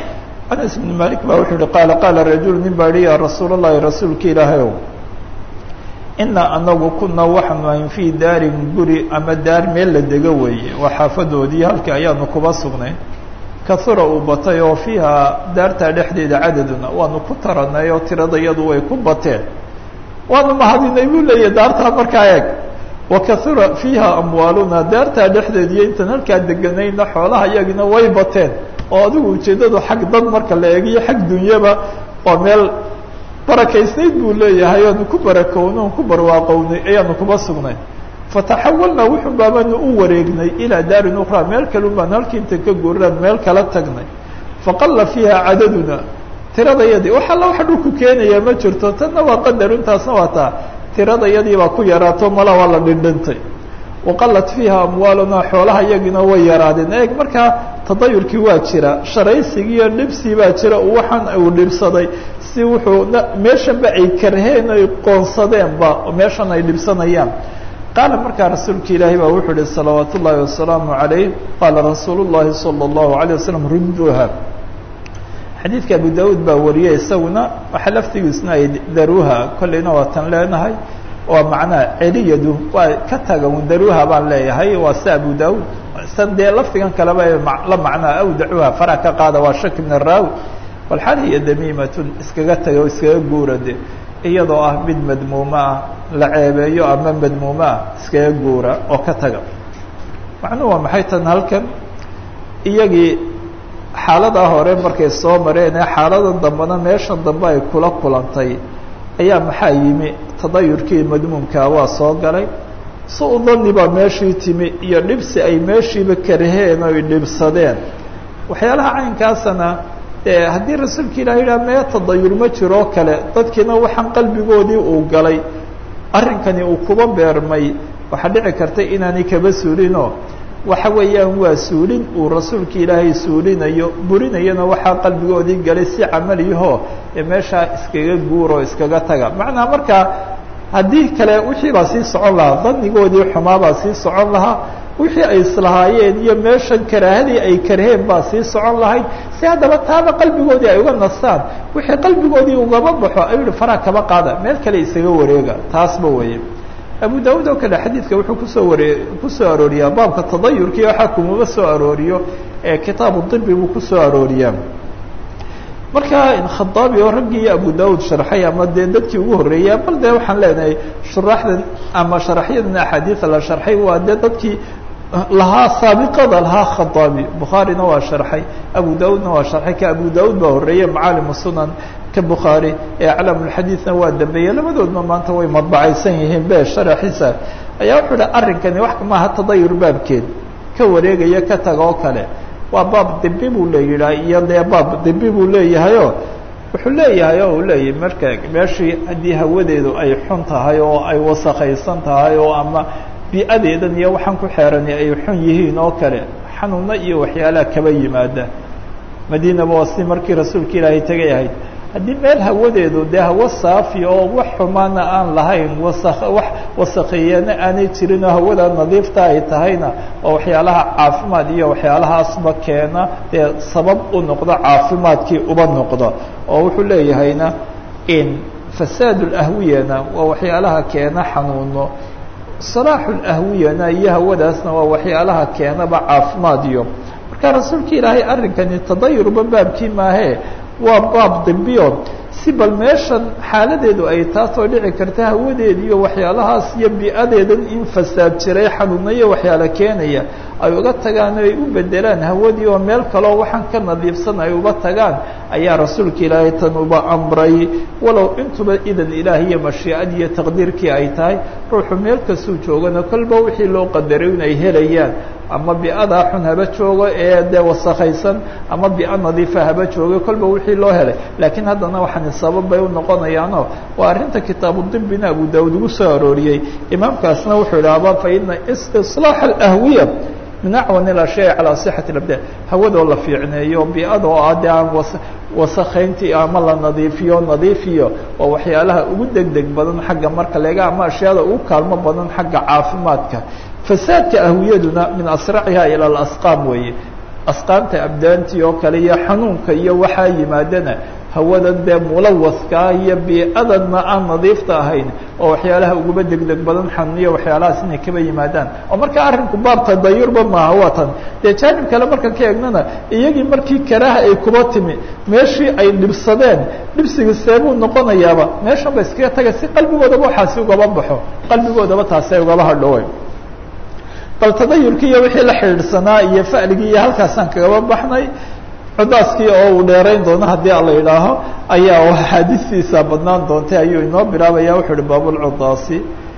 anas ibn malik baa wuxuu yihi qaala qaala rajul nin baa yihi ya rasuul اllahi rasuulka ilaahay ow inaa anagu kuna waxaanu ahayn fii daarin guri ama daar meel la dego weeye waa xaafadoodii halkii ayaanu kuba sugnay kahura uu batay oo fiiha daartaa dhexdeeda cadaduna waanu ku taranay oo tiradayadu way ku bateen waanu mahadinay buu leeyahy daartaa markaa eeg wakahura fiiha amwaaluna daartaa dhexdeed iyo intaan halkaa deganayna xoolaha iyagina way bateen oo adigu ujeeddadu xag dad marka la eegiyo xag dunyaba waa meel barakaysnayd buu leeyahay oanu ku barakowno on ku barwaaqownay ayaanu kuba sugnay fataxawalnaa wuxun baabanu u wareegnay ilaa daarin ukraa meel kalun baanu halkii inta ka guuraan meel kala tagnay faqalla fiiha cadaduna tiradayadii wax alla waxa dhulku keenaya ma jirto tanna waa qadar intaasna waa taa tiradayadii baa ku yaraato mala waa la dhindhintay waqalat fiiha amwaaluna xoolaha iyagiina way yaraadeen eeg markaa tadayurkii waa jira sharaysigii iyo dhibsii baa jira waxaan uu dhibsaday si wuxuu meeshanba ay karheen ay qoonsadeenba meeshan ay dhibsanayaan qaala markaa rasuulka ilaahay baa wuxuu ihi salawaat ullaahi wasalaamu calayh qaala rasuulu llahi sala allahu alayh wasalam rudduha xadiidka abu daauud baa wariyay isaguna waxaa laftigiisna ay daruuha kolleyna waa tan leenahay waa macnaha celiyadu waa ka taga un daruuha baan leeyahay waa si abu daauud san dee lafdigan kaleba la macnaa awdacuha fara ka qaada waa shaki min araawi walxal hiya damiimatun iskaga taga o iskaga guura de iyadoo ah mid madmuumo ah la ceebeeyo ama madmuumo ah iskaga guura oo ka taga macnuhu waa maxay tan halkan iyagii xaaladaa hore markay soo mareen ee xaalada dambena meeshan dambe ay kula kulantay ayaa maxaa yimi tadayurkii madmuumkaa waa soo galay si u dani baa meeshii timi iyo dhibsi ay meeshiiba karheen oy dhibsadeen waxyaalaha caynkaasana dee haddii rasuulka ilah yidhaha mee tadayur ma jiroo kale dadkiina waxaan qalbigoodii uu galay arrinkani uu kuba beermay waxaa dhici karta inaanay kaba suulinoo waxa weeyaan waa suulin uu rasuulka ilaahay suulinayo burinayana waxaa qalbigoodii galay si camaliyahoo ee meeshaa iskaga guuroo iskaga taga macnaa markaa haddii kale wixii baa sii socon lahaa danigoodii xumaabaa sii socon lahaa wixii ay islahaayeen iyo meeshan karaahadii ay karheen baa sii socon lahayd si haddaba taaba qalbigoodii ay uga nastaan wixii qalbigoodii ugaba baxo ayuu yihi faraa kaba qaada meel kale isaga wareega taasba weeye abu daud oo kale xadiidka wuxuu kusoo ware kusoo arooriyaa baabka tadayurkii waxaa kumaba soo arooriyo ee kitaabu dibi buu kusoo arooriyaa marka khadaabi oo raggii abu daud sharxay ama dee dadkii ugu horreeyay bal dee waxaan leenahay shuraaxdan ama sharaxyadan axaadiida la sharxay waa dee dadkii lahaa saabiqada lahaa khadaabi bukhaarina waa sharxay abu daudna waa sharxay ka abu daud baa horreeyey macaalimu sunan ka bukhaari ee aclaamulxadiidna waa dambeeyey labadoodna maanta way madbacaysan yihiin be sharaxiisa ayaa wuxuu ihi arrinkani wax maaha tadayur baabkeed ka wareegaya ka taga oo kale waa baab dibi buu leeyihaa iyo dee baab dibi buu leeyahayoo wuxuu leeyahay oo uu leeyahay marka meeshii haddii hawadeedu ay xun tahay oo ay wasakaysan tahay oo ama bi-adeedan iyo waxaan ku xeerani ay xun yihiin oo kale xanuuno iyo waxyaalaha kaba yimaada madiinaba waa si markii rasuulka ilaahay tegay ahayd haddii meel hawadeedu dee hawo saafi oo wax xumaana aan lahayn wasa wax wasakheeyana aanay jirin oo hawada nadiifta ay tahayna oo waxyaalaha caafimaad iyo waxyaalahaasba keena dee sabab u noqdo caafimaadkii uba noqdo oo wuxuu leeyahayna in fasaad lahwiyana waa waxyaalaha keena xanuuno salaaxu lahwiyana iyo hawadaasna waa waxyaalaha keenaba caafimaad iyo marka rasuulka ilaahay arrinkani tadayurba baabkii maahee waa baab dibiyo si bal meeshan xaaladeedu ay taasoo dhici karta hawadeeda iyo waxyaalahaas iyo bi-adeedan in fasaad jiray xanuunayo waxyaala keenaya ay uga tagaan o ay u bedelaan hawadii oo meel kaleo waxaan ka nadiifsan ay uga tagaan ayaa rasuulka ilaahay tan uba amray walow intuba idan ilaah iyo mashiicad iyo taqdiirkii ay tahay ruuxu meel kastuu joogana kolba wixii loo qadaray in ay helayaan ama bi-adaa xun haba joogo ee dee wasakhaysan ama bi-a nadiifa haba joogo kolba wixii loo helay laakiin haddana waxaani sabab bay u noqonayaanoo waa arrinta kitaabu dibina abu daawud ugu soo arooriyey imaamkaasna wuxuu idhaahba fa ina istislaax alahwiya min acwan ilashyaa calaa sixati labda hawadoo la fiicneeyo bi-adoo ah dee aan was wasakhayntii ama la nadiifiyo nadiifiyo waa waxyaalaha ugu deg deg badan xagga marka leega ama ashyaada ugu kaalmo badan xagga caafimaadka fasaadka ahwiyaduna min asraciha ila alasqaam weeye asqaanta abdaantii oo kale iyo xanuunka iyo waxaa yimaadana hawadan dee mulawadkaa iyo bii-adanna aan nadiifta ahayn oo waxyaalaha uguba degdeg badan xanuuniya waxyaalahaas inay kaba yimaadaan oo marka arrinku baab tadayurba maaha waa tan dee jaanib kale markaan ka eegnana iyagii markii karaaha ay kuba timi meeshii ay dhibsadeen dhibsiga seebuu noqonayaaba meeshan ba iskaga taga si qalbigoodaba waxaasi ugaba baxo qalbigoodaba taasi ay ugaba hadhowe bal tadayurkii iyo wixii la xidhiidhsanaa iyo fa'ligii iyo halkaasaan kagaba baxnay cudaaskii oo uu dheerayn doono haddii ala yidhaaho ayaa axaadiistiisa badnaan doontay ayuu inoo bilaabaya wuxuu uhi baabulcudaasi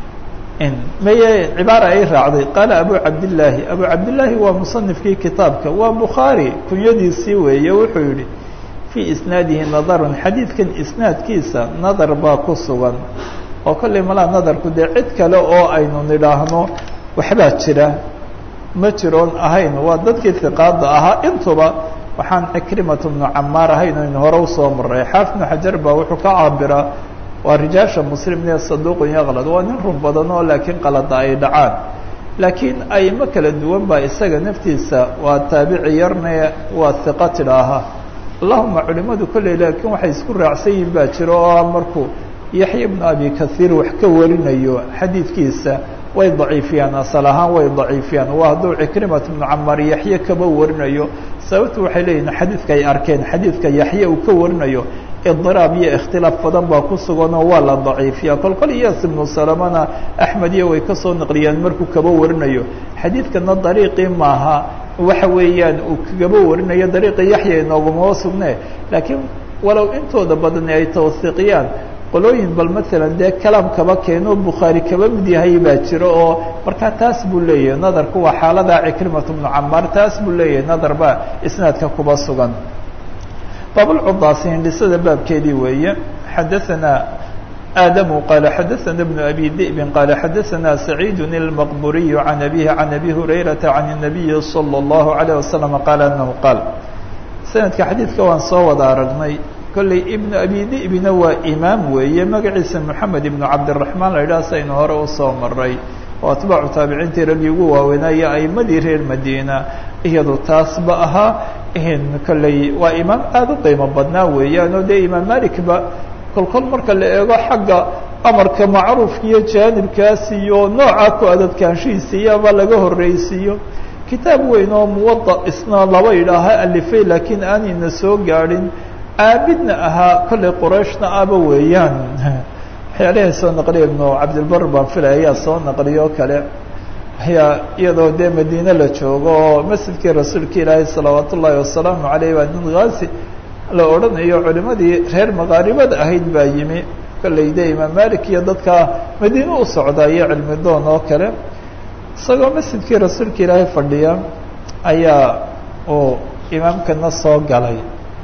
maye cibaara ay raacday qaala abu cabdillaahi abu cabdillaahi waa musanifkii kitaabka waa bukhaari kunyadiisii weeye wuxuu yihi fii isnaadihi nadarun xadiidkan isnaadkiisa nadar baa ku sugan oo kollay malaa nadarku dee cid kale oo aynu nidhaahno waxbaa jira ma jiroon ahayn waa dadkii hiqaada ahaa intuba waxaan cikrimatu bnu camaar ahayn aynu hore usoo maray xaafid bnu xajar baa wuxuu ka caabiraa waa rijaasha muslimne saduuqun yaqlad waa nin run badan oo laakiin qalada ay dhacaan laakiin aymo kala duwan baa isaga naftiisa waa taabici yarne waa hiqa tidhaaha allahuma culimadu kolley laakiin waxay isku raacsan yihin baa jiro oo markuu yaxya bnu abi kaiir wax ka warinayo xadiidkiisa way daciifiyaan asal ahaan way daciifiyaan waa hadduu cikrimat bnu camaar yaxye kaba warinayo sababtu waxay leeyihin xadiidka ay arkeen xadiidka yaxye uu ka warinayo idiraab iyo ikhtilaaf badan baa ku suganoo waa la daciifiya kol kol iyas ibnu salamana axmed iyo way kasoo naqliyaan markuu kaba warinayo xadiidkana dariiqii maaha waxa weeyaan uu kagaba warinayo dariiqii yaxya inoogumaba sugne laakiin walow intooda badani ay tawhiiqiyaan qolooyin bal maalan dee kalaam kaba keeno bukhaari kaba mid yahay baa jiro oo markaa taas buu leeyahay nadarku waa xaalada cikrimatu bnu camaar taas buu leeyahay nadar baa isnaadka kuba sugan baabulcudaasi hindhisada baabkeedii weeye xadaanaa aadamu qaala xadaana bnu abi di'bin qaala xadaanaa saciidu ilmaqburiyu can abihi can abi hurayrata can الnabiyi salى اllahu alayه wasalam qaala anahu qaal sanadka xadiidka waan soo wada aragnay kolley ibnu abi di'bina waa imaam weeye magaciisa moxamed ibnu cabdiraxmaan la yidhaha saynu hore usoo maray oo atbaacu taabiciintii raggii ugu waaweynaayo aimadii reer madiina iyadu taasba ahaa kolley waa imaam aada u qiimo badnaa weeyaan oo dee imaam malikba kolkol marka la eego xagga amarka macruufka iyo jaanibkaas iyo nooca ku adadkaanshihiisa iyaba laga horreysiiyo kitaab weyn oo muwada isna laba yidhaaha alifay laakiin aanayna soo gaadhin caabidna ahaa kollay qorayshna aba weeyaan waxyaalahay soo naqliya ibnu cabdilbar baan filaya ayaa soo naqliyo kale ayaa iyadoo dee madiine la joogo oo masjidkii rasuulka ilaahay salawaat ullaahi wasalaamu caleyh baa nin khaasi la odhanayo culimadii reer maqaaribada ahayd baa yimi kollay de imaam malik iyo dadka madiine u socda iyo cilmi doon oo kale isagoo masjidkii rasuulka ilaahay fadhiya ayaa uu imaamkana soo galay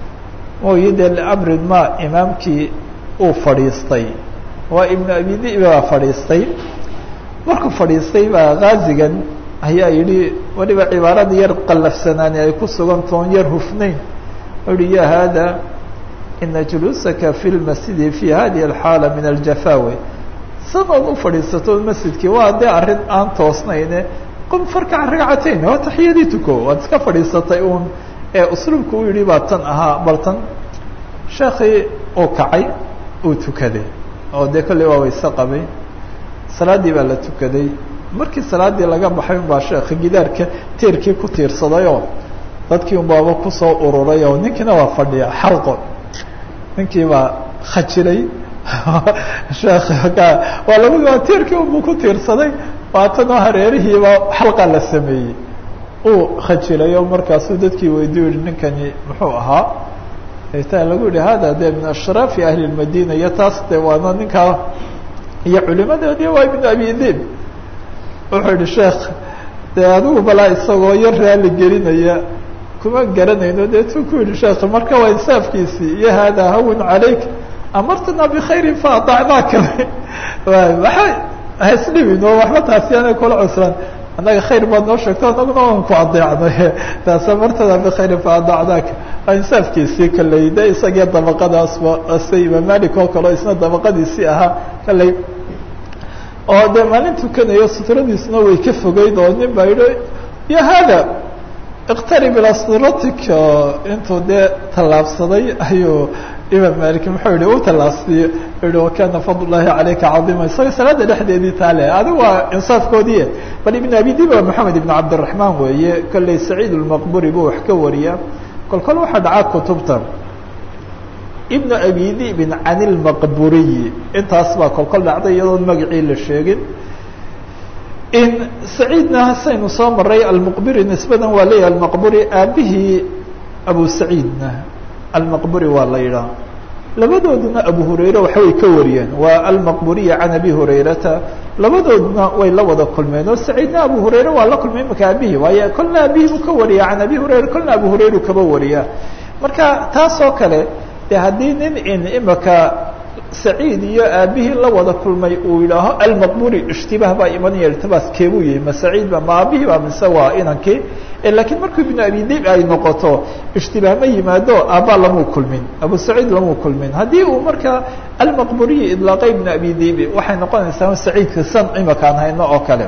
mooyi dee liamrin ma imaamkii uu fadhiistay waa ibnu abi di'bi baa fadhiistay markuu fadhiistay baa kaazigan ayaa yidhi weliba cibaarada yar qallafsanaani ay ku sugan toon yar hufnayn u yihi ya hada ina juluusaka fi lmasjidi fi hadihi alxaala min aljafaawe sanood u fadhiisato masjidkii waa dee arrin aan toosnayne qum farkac ragcatayn waa taxiyadii tuko waad iska fadhiisatay uun ee usluubku u yidhi baa tan ahaa bal tan sheekii uu kacay uu tukaday oo dee kolley waa wayse qabay salaaddii baa la tukaday markii salaaddii laga baxay unbaa sheekha gidaarka teerkii ku tiirsadayoo dadkii unbaaba kusoo ururay oo ninkiina waa fadhiya xalqo ninkii baa khajiray sheekh waa labadua teerkii unbuu ku tiirsaday waatanoo hareerihiiba xalqa la sameeyey uu khajiray oo markaasuu dadkii weydiu yihi ninkani muxuu ahaa ta lagu yihi hada de min ashraafi ahli lmadina iyo taas de waana ninkaa iyo culimadoodii waa ibnu abi dib wuxuu yihi sheekh dee adigu balaa isagoo yar raali gelinaya kuma garanayno deetuu ku yihi sheekh marka waa insaafkiisii iyo hada hawin calayk amartana bkhayrin faadacnaaka waxa hasdhibin oo waxba taasi ana kula cusran annaga khayr baad noo sheegto anaguna waan ku adeecnay taas amartana bkhayrin faadacnaaka waa insaafkiisii kaley de isagii dabaqadaasba ase imaam malik oo kaleo isna dabaqadiisii ahaa kaley oo dee maalin tukanayo sutradiisna way ka fogeyd oo nin baa yidhi ya hada iqtarib ila siratik intuu dee tallaabsaday ayuu imaam malik muxuu yihi u tallaabsiye yihi wakana fadl llahi calayka cadiima isaga salaada dhexdeedii taale adi waa insaafkoodii bal ibn abi diba moxamed ibn cabdiraxmaan weeye kolley saciid lmaqburi buu wax ka wariyaa kol kol waxaa dhacaa kutubta ibn abi dibin can lmaqburiyi intaas baa kol kol dhacday iyadoon magacii la sheegin in saciidna hasaynu soo maray almuqbiri nisbadan waa leeyahay almaqburi aabihii abu saciidna almaqburi waa la yidhaha labadooduna abu hurayre waxbay ka wariyeen waa almaqburiya can abi hurayrata labadooduna way la wada kulmeen oo saciidna abu hurayre waa la kulmay imaka aabihii waayo kolna aabihii buu ka wariya can abi hurayra kolna abu hurayru kaba wariya marka taas oo kale de haddii nin in imaka saciid iyo aabihii la wada kulmay uu yidhaaho almaqburi ishtibaah baa imanaya iltibaas keebuu yihi ma saciid ba ma aabihii ba mise waa inankii lakiin markuu ibnu abi dib ay noqoto ishtibaah ma yimaado aabbaa lamuu kulmin abu saciid lamuu kulmin haddii uu markaa almaqburiyi idlaaqay ibnu abi dibi waxay noqonaysaa saciidka san imakaan hayno oo kale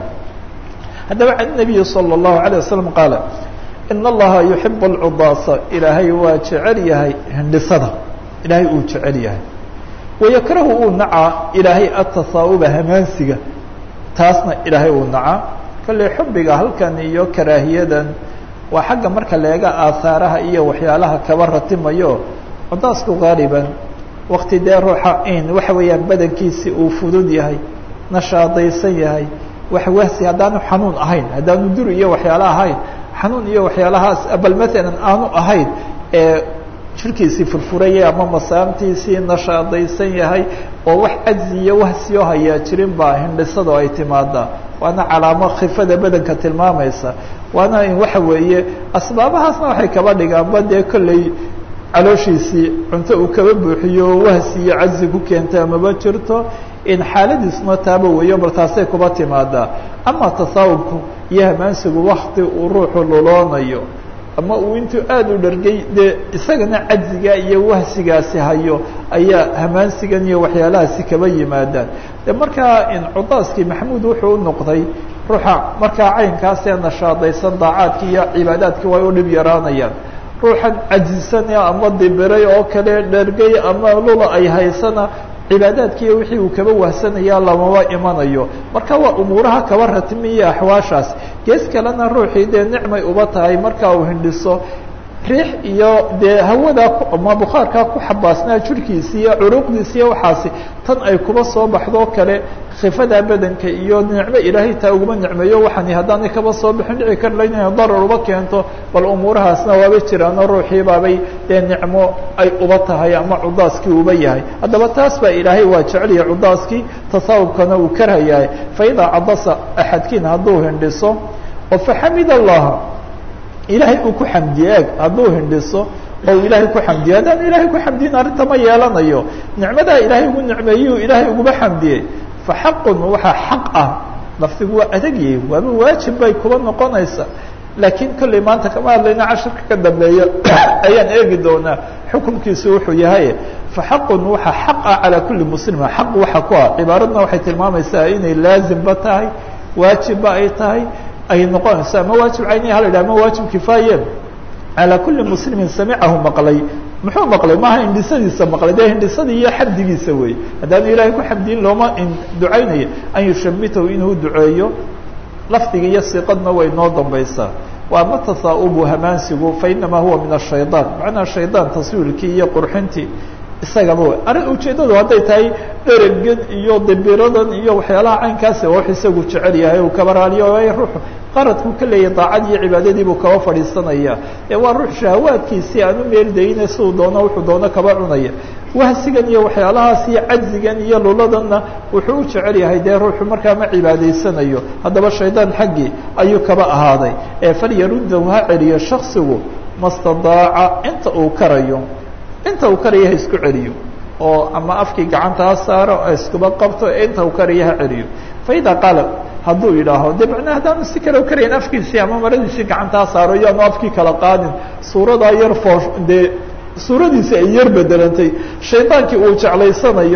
haddaba can nabiyi salى اllahu alيه wasalam qaala in allaha yuxib alcudaasa ilaahay waa jecel yahay hindhisada ilaahay uu jecel yahay wayakrahu uu nacaa ilaahay atasaauba hamaansiga taasna ilaahay uu nacaa kolley xubbiga halkan iyo karaahiyadan waa xagga marka leega aahaaraha iyo waxyaalaha kaba ratimayo cudaasku gaaliban wakti dee ruuxa in waxa weeyaan badankiisi uu fudud yahay nashaadaysan yahay wax wahsi haddaanu xanuun ahayn haddaanu duri iyo waxyaala ahayn xanuun iyo waxyaalahaas bal maalan aanu ahayn ee jirkiisii furfuraya ama masaamtiisii nashaadaysan yahay oo wax cajzi iyo wahsiyo hayaa jirin baa hindhisado ay timaadaa waana calaamo khifada badanka tilmaamaysa waana in waxa weeye asbaabahaasna waxay kaba dhigaanba dee kolley calooshiisii cunto uu kaba buuxiyo wahsi iyo cajzi ku keenta amaba jirto in xaaladiisuna taaba weeyo bal taasay kuba timaadaa ama tasaawubku iyo hamaansigu wakti uu ruuxu luloonayo ama uu intuu aada u dhargay dee isagana cajziga iyo wahsigaasi hayo ayaa hamaansigan iyo waxyaalahaasi kaba yimaadaan de markaa in cudaaskii maxamuud wuxuu u noqday ruuxa markaa caynkaas ee nashaadaysan daacaadki iyo cibaadaadki way u dhib yaraanayaan ruuxan cajisanaya ama dibiray oo kale dhargay ama lula ay haysana cibaadaadkiiyo wixii uu kaba wahsanaya lamaba imanayo marka waa umuuraha kaba ratimiya axwaashaas gees kalena ruuxii dee nicmay uba tahay marka uu hindhiso riix iyo dee hawada ama bukhaarkaa ku xabaasnaa jirhkiisi iyo curuqdiisi iyo waxaasi tan ay kuba soo baxdoo kale khifada badanka iyo nicmo ilaahay taa uguma nicmeeyo waxaani haddaanay kaba soo bixin dhici karla inay darar uba keento bal umuurahaasna waaba jiraano ruuxii baabay dee nicmo ay uba tahay ama cudaaskii uba yahay haddaba taas baa ilaahay waa jecelyahay cudaaskii tasaawubkana uu karhayahay faidaa cadasa axadkiin hadduu hindhiso oo faxamid allaha ilaahay uu ku xamdiye eeg hadduu hindhiso oo ilaahay ku xamdiye haddaan ilaahay ku xamdiyin arrinta ma yeelanayo nicmadaa ilaahay ugu nicmeeyuu ilaahay uguma xamdiyey fa xaqun waxaa xaq ah laftigu waa adagyahay waaba waajib bay kuba noqonaysa laakiin kolley maanta kama hadlayna cashirka ka dambeeya ayaan eegi doonaa xukunkiisu wuxuu yahay fa xaqun waxaa xaq ah calaa kulli muslima xaq waxa ku ah cibaaradna waxay tilmaamaysaa inay laazimba tahay waajibba ay tahay ay noqonayso ama waajib cayniya hala yidhah ama waajib kifaaye calaa kulli muslimin samicahu maqlay muxuu maqlay maaha hindhisadiisa maqlay dee hindhisadii iyo xamdigiisa wey haddaanu ilaahay ku xamdiyin looma ducaynaya an yushamitahu inuu duceeyo lafdiga iyo siqadna way noo dambaysaa waa ma tasaaubu hamaansigu fainamaa huwa min ashayطaan macnaha shaydaan taswiirkii iyo qurxintii isagaba w arrin ujeeddadu hadday tahay dheregan iyo dibiradan iyo waxyaalaha caynkaasi wax isagu jecel yahay uu kaba raaliyo waayo ruuxu qaradkuu ka leeyahay daacad iyo cibaadadii buu kaba fadhiisanaya ee waa ruux shahawaadkiisii aan u meeldayne siduu doono wuxuu doono kaba cunaya wahsigan iyo waxyaalahaas iyo cajzigan iyo luladanna wuxuu u jecel yahay dee ruuxu markaa ma cibaadaysanayo haddaba shaydaan xaggii ayuu kaba ahaaday ee falyaruddahu ha celiyo shaksigu mastadaaca inta uu karayo inta uu karaya ha isku celiyo oo ama afkii gacanta ha saaro ha iskuba qabto inta uu karaya ha celiyo faida qaala hadduu yidhaaho de macnaa haddaanu si kale karayn afkiisii ama maradiisii gacanta ha saaro iyo aanu afkii kala qaadin suuradaa yar foosh dee suuradiisi ay yar bedelantay shaydaankii uu jeclaysanayo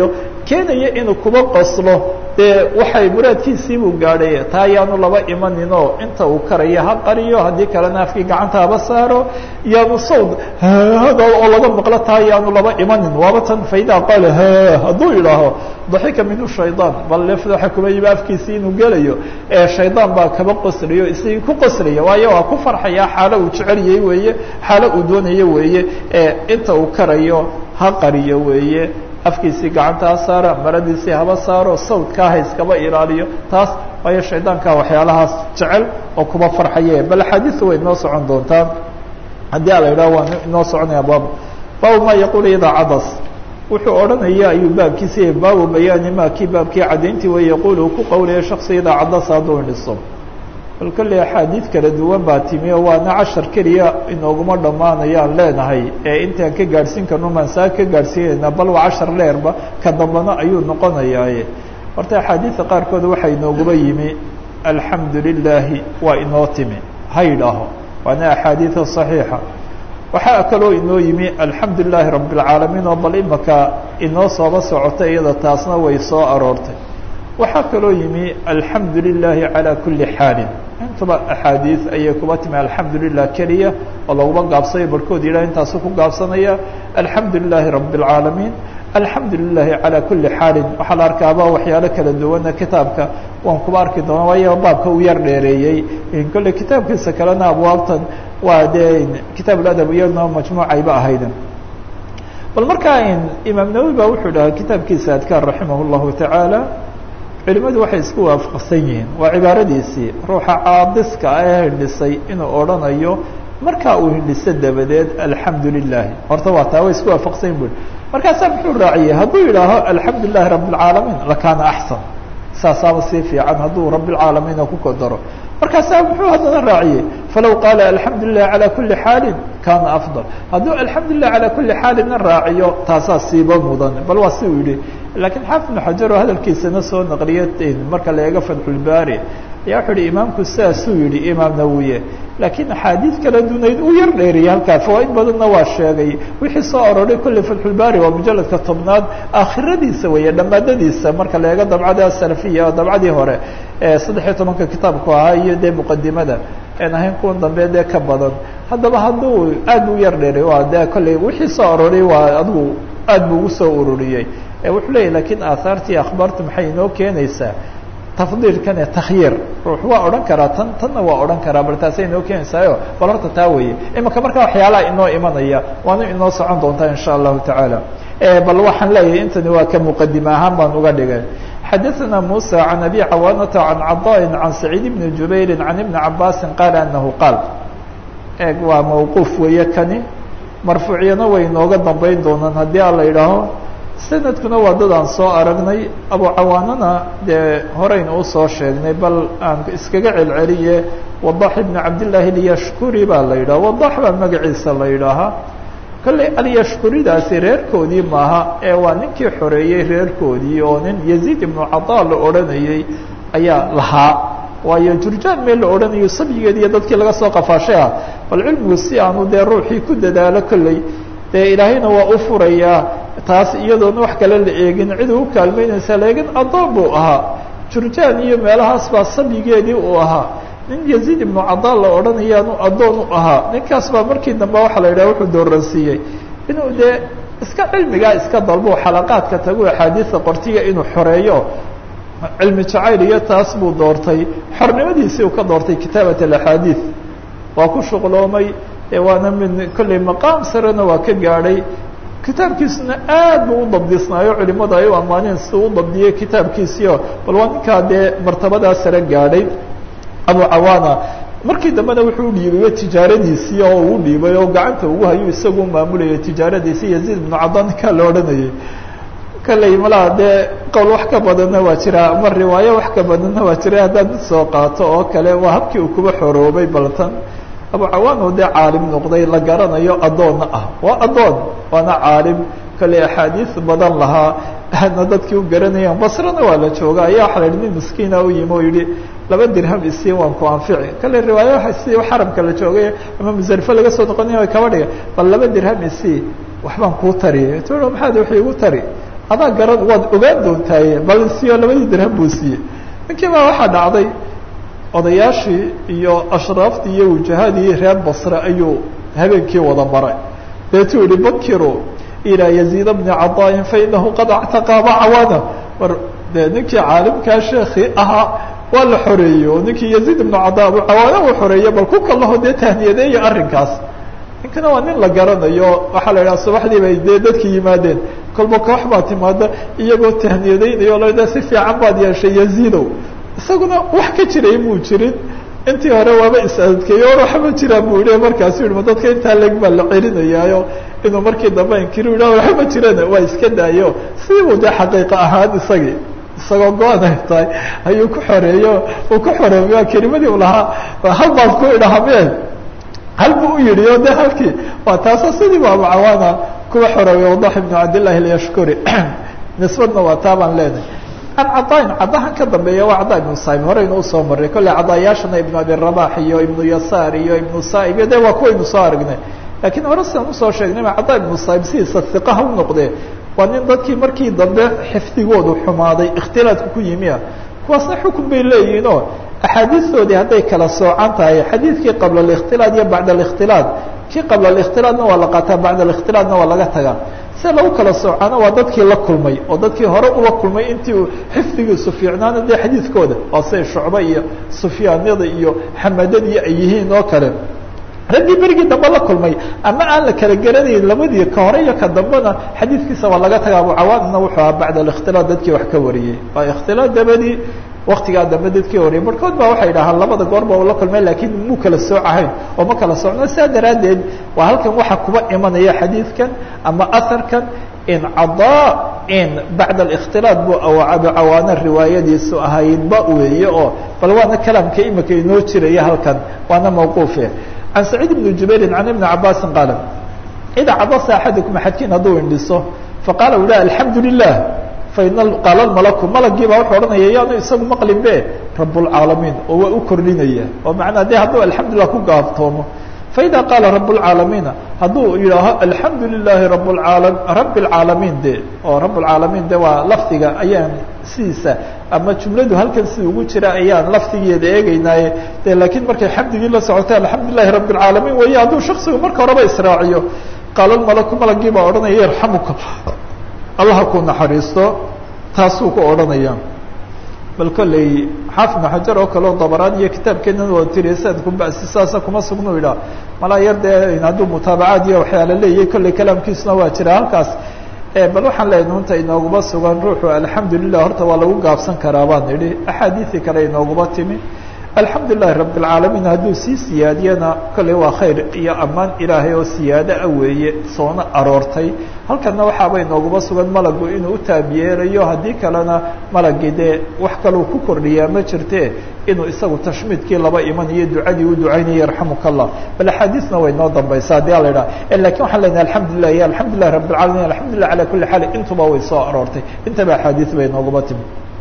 keenaya inuu kuba qoslo dee waxay muraadkiisiibuu gaadhay taa ayaanu laba imaninoo inta uu karaya ha qariyo haddii kalena afkii gacanta haba saaro yaanu sawd hada oo laga maqlo taa ayaanu laba imanin waaba tan faidaa qaala ha hadduu idhaaho daxika minhu shaydaan bal lefda waxa kuma yimi afkiisii inuu gelayo ee shaydaan baa kaba qoslayo isagii ku qoslaya waayo waa ku farxaya xaalo uu jeceliyey weeye xaalo uu doonayo weeye ee inta uu karayo ha qariyo weeye afkiisii gacanta ha saara maradiisii haba saaro sawdkaa ha iskaba ilaaliyo taas waayo shaydaankaa waxyaalahaas jecel oo kuba farxaye bal axaadiisu way inoo socon doontaa haddii a la yidhaho waa inoo soconaya baab baabu ma yaquulu idaa cadas wuxuu odhanaya ayuu baabkiisi baabu bayaani ma kii baabkii caddayntii way yaquul uu ku qowlaya shaksi idaa cadasa hadduu indhiso bal kolley axaadiid kala duwan baa timi oo waana cashar keliya inooguma dhammaanayaan leenahay ee intaan ka gaadhsiin karno maansaa ka gaadhsiinayna bal waa cashar leerba ka dambana ayuu noqonayaaye horta axaadiidta qaarkood waxaa inooguma yimi alxamdu lilaahi waa inoo timi ha yidhaaho waana axaadiida صaxiixa waxaa kaloo inoo yimi alxamdu lilaahi rabi اlcaalamiin oo bal imaka inoo sooba socota iyada taasna way soo aroortay waxaa kaloo yimi alxamdu lilaahi calى kuli xaalin intuba axaadiid ayay kuba timi alxamdu lilah keliya oo laguma gaabsayo barhkood yidhah intaasu ku gaabsanaya alxamdu lilaahi rabi اlcaalamiin alxamdu lilahi calى kuli xaalin waxaa la arkaaba waxyaalo kala duwana kitaabka waan kuba arki doona waayo baabka uu yar dheereeyey kolle kitaabkiisa kalena abwaabtan waa dee kitaab ladab iyadna majmuucayba ahayd bal markaa imaam nawowi ba wuxuu dhahaa kitaabkiisa adkaar raximah اllahu tacaala culimadu waxay isku waafaqsan yihiin waa cibaaradiisii ruuxa caadiska ee hindhisay inuu odhanayo markaa uu hindhiso dabadeed alxamdu lilahi horta waa taa way isku waafaqsan yihin bui markaasaa muxuu raaciyey hadduu yidhaaho alxamdu lilahi rabi اlcaalamiin lakaana axsan saasaaba sii fiican hadduu rabi اlcaalamiina ku kodaro markaasaa muxuu haddana raaciyey falow qaala alxamdu lilah calى kuli xaalin kana afضal hadduu alxamdu lilah calى kuli xaalina raaciyo taasaa siiba mudan bal waa si uu yihi lakiin xaafid bnu xajar oo hadalkiisana soo naqliya marka la eego fatxulbaari ayaa wuxuu yihi imaamku sidaasuu yihi imaam nawiye laakiin axaadiid kala dunayd uu yar dheeriyay halkaa fawaaid badanna waa sheegay wixii soo aroray kolley fatxulbaari waa mujaladka tobnaad aakhiradiisa weeye dhammaadadiisa marka la eego dabcada salafiya oo dabcadii hore ee saddex iyo tobanka kitaabku ahaa iyo dee muqadimada en ahayn kuwan dambe dee ka badan haddaba hadduu aad u yar dheeray waa dee kolley wixii soo aroray waa adigu aad buu ugu soo ururiyey wuxuu leeyahy lakiin aahaartii akhbaartu maxay inoo keenaysaa tafdiilkan ee takhyiir ruux waa odhan karaa tan tanna waa odhan karaa bal taasay inoo keenaysaayo bal horta taa weeye imaka markaa waxyaalaha inoo imanaya waana inoo socon doontaa insha allahu tacaala bal waxaan leeyahay intani waa ka muqadime ahaan baan uga dhigay xadaثna muسى عan abi cawaanata عan caضاء عan سacيid بn jubayri عan iبni cabaasi qaala anahu qaal eeg waa mawquuf weeye kani marfuucyana way inooga dambeyn doonaan haddii a la idhaaho sanadkuna waa dad aan soo aragnay abu cawaanana dee horeyna usoo sheegnay bal aan iskaga celceliye wadax ibn cabdillaahi alyashkuri baa la yidhaha wadax baa magaciisa la yidhaahaa kolley alyashkuridaasi reerkoodii maaha ee waa ninkii xoreeyey reerkoodii oo nin yaziid ibnu cadaa la odhanayey ayaa lahaa waayo jurjaan meel la odhanayo sabyigeed iyo dadkii laga soo qafaashay ah bal cilmigu si aanu dee ruuxii ku dadaalo kolley dee ilaahayna waa u furayaa taas iyadoona wax kale la eegin cid u kaalmeynaysa laakiin addoon buu ahaa jurjaan iyo meelahaas baa sabyigeedii uu ahaa nin yaziid ibnu cadaa la odhanayaanu addoon u ahaa ninkaas baa markii dambe waxaa la yidhaha wuxuu dooransiiyey inuu dee iska cilmigaa iska dalbo xalaqaadka tagu axaadiisa qortiga inuu xoreeyo cilmi jacayl iyo taas buu doortay xornimadiisii uu ka doortay kitaabat alaxaadiid waa ku shuqloomay waana mid kolley maqaam sarena waa ka gaadhay kitaabkiisuna aad buu u dabdisnaayo culimadu ay u ammaaneen si u dabdiyey kitaabkiisiio bal waa ninkaa dee martabadaa sare gaadhay abu cawaana markii dambena wuxuu dhiibay tijaaradiisii oo uu dhiibay oo gacanta ugu hayu isagu maamulayay tijaaradiisii yaziid ibnu cada ninkaa la odhanayay kalley malaha dee qowl wax ka badanna waa jira ama riwaayo wax ka badanna waa jira haddaad mid soo qaato oo kale waa habkii uu kuba xoroobay baltan abu cawaan oo dee caalim noqday la garanayo addoonna ah waa addoon waana caalim kale axaadiis badan lahaa aadna dadkii u garanayaan basrana waa la jooga ayaa waxa la yihi nin miskiina u yimi oo yihi laba dirham isii waan ku anfici kale riwaayo si xaramka la joogay ama musarifo laga soo noqonaya way kaba dhiga bal laba dirham isii waxbaan kuu tari tu maxaad wax igu tari adaa garan waad ogaan doontaaye bal siyo labadii dirham buu siiyey ninkii baa waxaa dhacday odayaashii iyo ashraaftii iyo wujahadii reer basre ayuu habeenkii wada maray deetuu yihi bakiru ilaa yaziid bni cadaain fainahu qad actaqaaba cawaana war dee ninkii caalimkaa sheekii ahaa waa la xoreeyey oo ninkii yaziid ibnu cadaa abu cawaana uu xoreeyey bal ku kalaho dee tahniyadeeya arrinkaas ninkana waa nin la garanayo waxaa la idhaha subaxdii bay dee dadki yimaadeen kolba koox baa timaada iyagoo tahniyadeynayo o la si fiican baad yeeshay yaziidow isaguna wax ka jiray muu jirin intii hore waaba is-adkeeyo or waxba jiraan buu yihi markaasu yihi ma dadka intaa leg baa la celinayaayo inuu markii dambe inkiri yidhah waxba jirana waa iska daayo siibuu dee xaqiiqa ahaan isagii isagoo go-an ay tahay ayuu ku xoreeyo uu ku xoreeyo kelimadii u lahaa hal baad ku idhahameen hal buu u yidhi o de halkii waa taasoo sidii ba abucawaana kuwa xoreeyo wadax ibnu cabdillahi alyashkuri nisbadna waa taa baan leenahay an cadaain cadahan ka dambeeya waa cada ibnu saib horeynu usoo maray kolley cadaayaashana ibnu abi rabax iyo ibnu yasaar iyo ibnu saib iyo de waa kuwaynu soo aragnay laakiin hore sidaan usoo sheegnayba cada ibnu saib sidiisa iqaha u noqdee waa nin dadkii markii dambe xifdigoodu xumaaday ikhtilaadku ku yimi ah kuwaasna xukun bay leeyihiin oo axaadiistoodii hadday kala soocan tahay xadiidkii qabla ااkhtilaad iyo bacd ااkhtilaad kii qabla ااkhtilaadna waa la qaataa bacd ااkhtilaadna waa laga tagaa si lagu kala soocana waa dadkii la kulmay oo dadkii hore ula kulmay intii uu xifdigiisu fiicnaana dee xadiidkooda waa siday shucbe iyo sufyaanyada iyo xamadadii ay yihiin oo kale raggii berigii dambe la kulmay ama aan la kala garanayn labadii ka hore iyo ka dambena xadiidkiisa waa laga taga abucawaanna wuxuu ahaa bacd ااkhtilaad dadkii wax ka wariyey waa ikhtilaad dabadii waktigaa dambe dadkii wariyay barkood baa waxay dhahaan labada goorba ula kulmay lakiin muu kala soocahayn oo ma kala socno saa daraaddeed waa halkan waxa kuba imanaya xadiidkan ama aharkan in cadaa in bacd ااkhtilaad bu abucawaana riwaayadiisu ahaydba weeye oo bal waana kalaamka imika inoo jiraya halkan waana mawquufe can saciid ibni jubairin can ibni cabaasin qaala idaa cadasa axadukum axadkiin hadduu indhiso faqaala u lah alxamdu lilah faina qaala malaku malagii baa wuxuu odhanaya yaanu isagu maqlin be rablcaalamiin oo waa u kordhinaya oo macnaa de hadduu alxamdulilah ku gaaftoomo faida qaala rablcaalamiina hadduu yidhaaho alxamdu lilahi rabaala rabi اlcaalamiin de oo rablcaalamiin de waa lafdiga ayaan sidiisa ama jumladu halkan sida ugu jira ayaan lafdigeeda eegeynaaye de laakiin markay xamdigii la socotay alxamdu lilahi rabi اlcaalamiin weeye hadduu shaksigu marka horeba israaciyo qaala malaku malagii baa odhanaya yarxamuka allaha ku naxariisto taasuu ku odhanaya bal kolley xaafid ibnu xajar oo kale oo dabaraan iyo kitaabkeenan waa tiriya sanadku basi saasa kuma sugnu idhaa malaa yar dee hadduu mutaabacaad iyo waxyaala leeyahay kolley kalaamkiisuna waa jira halkaas bal waxaan leeyahay nunta inooguma sugan ruuxu alxamdu lilah horta waa lagu gaabsan karaa baan idhi axaadiisii kale inooguma timi alxamdu lilahi rabi اlcaalamiin hadduu sii siyaadiyana kolley waa khayr iyo ammaan ilaahay oo siyaado ah weeye soona aroortay halkana waxaaba inooguma sugan malagu inuu u taabyeelayo haddii kalena malagii dee wax kaleu ku kordhiyaa ma jirte inuu isagu tashmiidkii laba iman iyo ducadii u ducaynaya yarxamuka allah bal axaadiisna way noo dambaysa haddii ala idhaha lakin waxaan lenahay alxamdulilah iyo alxamdu lilahi rabi اlcaalamiin alxamdulilah ala kuli xaal intuba way soo aroortay intaba axaadiis bay inooguma timi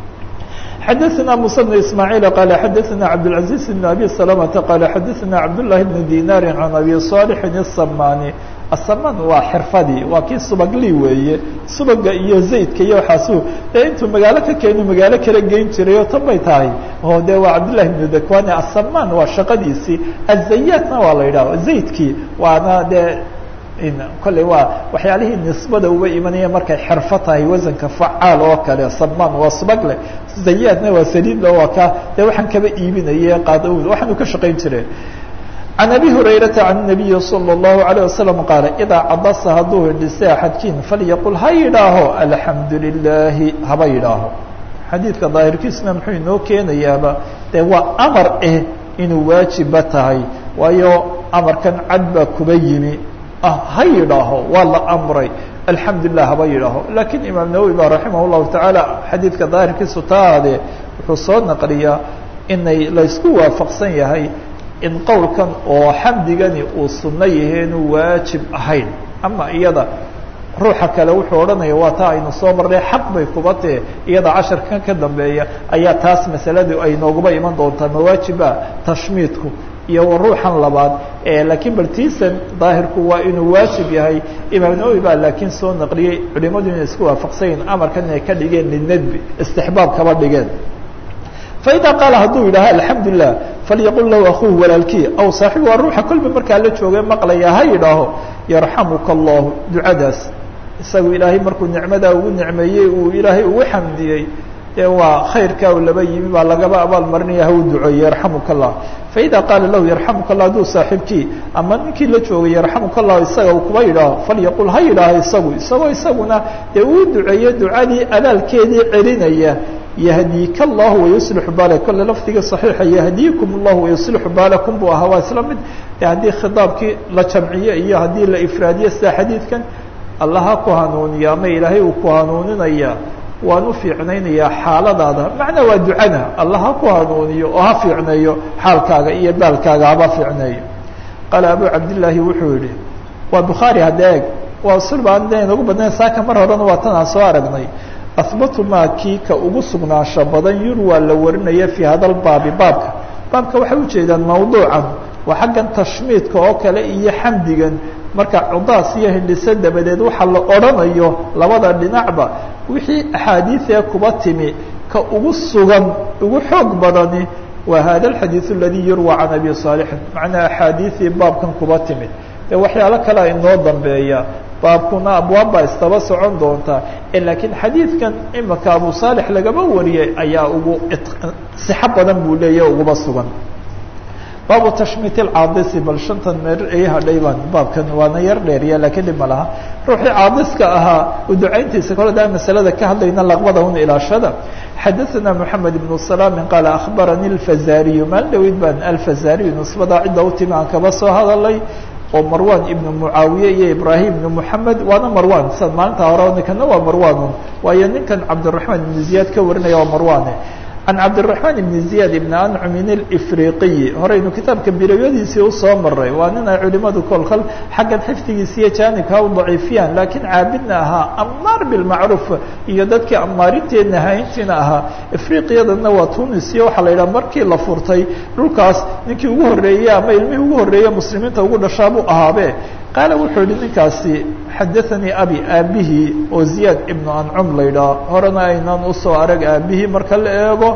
xdثna موسى بن اسماعيل قال xdثna عبدالعزيز بن أبي سلمة قال xdثna عبداللahi بن ديناr عن أبي صالح السmاni السman waa xirfadii waa kii subagli weeye subaga iyo zaydka iyo waxaasu dee intuu magaalo ka keenu magaalo kala geyn jiray oo tan bay tahay oo de waa cabdاللahi بن dakwani السman waa shaqadiisii الزayatna waa la yidhah zaydkii waana dee kolley waa waxyaalihii nisbada uga imanaya markay xerfo tahay wasanka facaal oo kale saman waa subagle zayaadna waa saliidla waa ka dee waxaan kaba iibinaye qaadawd waxaanu ka shaqayn jireen can abi hurayrata can nabiyi salى اllahu alayه wasalam qaala idaa cadasa hadduu hindhisay axadkiin falyaqul ha yidhaaho alxamdu lilahi haba yidhaaho xadiidka daahirkiisna muxuu inoo keenayaaba dee waa amar eh inuu waajiba tahay waayo amarkan cad baa kuba yimi ha yidhaaho waa la amray alxamdu lilah haba yidhaaho lakiin imaam nawowi ba raximah llahu tacaala xadiidka daahirkiisu taade wuxuu soo naqliyaa inay laysku waafaqsan yahay in qowlkan oo xamdigani uu sunno yaheenu waajib ahayn ama iyada ruuxa kale wuxuu odhanaya waa taa aynu soo marnay xaq bay kuba tee iyada casharkan ka dambeeya ayaa taas masaladu ay nooguba iman doontaa mawaajiba tashmiidku iyo ruuxan labaad laakiin baltiisan daahirku waa inuu waajib yahay imaam nawowi baa laakiin soo naqliyey culimadu inay isku waafaqsanyiin amarkan inay ka dhigeen lidnadbi istixbaab kaba dhigeen faida qaala hadduu yidhaaha alxamdu lilah falyaqul lahu akuuhu walaalkii aw saaxibu waa ruuxa kolba markaa la jooga maqlaya ha yidhaaho yarxamuka allahu ducadaas isagu ilaahay markuu nicmadaa ugu nicmeeyey uu ilaahay ugu xamdiyey dee waa khayrkaa u laba yimi baa lagaba abaal marinaya hau duceeye yarxamuka allah faida qaala lahu yarxamuka allah hadduu saaxiibkii ama ninkii la joogay yarxamuka allah isaga uu kuba yidhaaho falyaqul ha yidhaaho isagu isagoo isaguna dee uu duceeye ducadii abaalkeedii celinaya yahdiika allahu wayuslixu baala kolle lafdiga saxiixa yahdiikum allahu wayuslixu baalakum buu ahaa waa isla mid de haddii khitaabkii la jamciyo iyo haddii la ifraadiyo sida xadiidkan allah ha ku hanuuniya ama ilaahay uu ku hanuuninaya waan u fiicnaynayaa xaaladaada macnaa waa ducana allah ha ku hanuuniyo oo ha fiicneeyo xaalkaaga iyo baalkaaga haba fiicneeyo qaala abu cabdillaahi wuxuu yihi waa bukhaari hadda eeg waa sulba aan inagu badnayn saaka mar horena waa tan aan soo aragnay ahbatu maa kii ka ugu sugnaansho badan yurwaa la warinaya fii hada lbaabi baabka baabka waxay ujeedaan mawduucan waa xaggan tashmiidka oo kale iyo xamdigan marka cudaas iyo hindhiso dabadeed waxaa la odhanayo labada dhinacba wixii axaadiiee kuba timi ka ugu sugan ugu xoog badani waa hada alxadiiث aladii yurwى can abi صaalixin macnaa axaadiiii baabkan kuba timid de waxyaalo kalea inoo dambeeya baabkuna abwaab baa istaba socon doonta laakiin xadiidkan imika abu saalix lagaba wariyay ayaa ugu sixo badan buu leeya uguba sugan baabu tashmiit اcaadisi bal shantan meer ii hadhay baan baabkan waana yar dheeriya lakiin dhib ma laha ruuxii caadiska ahaa u ducayntiisa kole daa masalada ka hadlayna laqbada un ilaashada xadaثana mحamed ibn salaami qaala akhbarani اlfazariyu maalin dhaweyd baan alfazariyu nisbada cidda u timi aan kaba soo hadalay oo marwan ibnu mucaawiye iyo ibrahim ibnu moxamed waana marwan sa maalinta hore ninkana waa marwanun waayo ninkan cabdiraحmaan ibn ziyaad ka warinaya waa marwane can cabdiraحmaan ibn ziyaad ibn ancumin اlifriqiyi horeynu kitaabka bilowyadiisii usoo maray waa nin ay culimadu kolkal xaggan xifdigiisa iyo jaanibka u daciifiyaan laakiin caabidna ahaa amaar bilmacruuf iyo dadkii amaarinteedna hayntiina ahaa ifriqiyadana waa tunis iyo waxaa la yidhaha markii la furtay dhulkaas ninkii ugu horreeyey ama ilmihii ugu horreeye muslimiinta ugu dhashaa buu ahaabe qaala wuxuu yihi ninkaasi xadaanii abi aabihii oo ziyaad ibnu ancum la yidhaha horena aynaan usoo arag aabihii marka la eego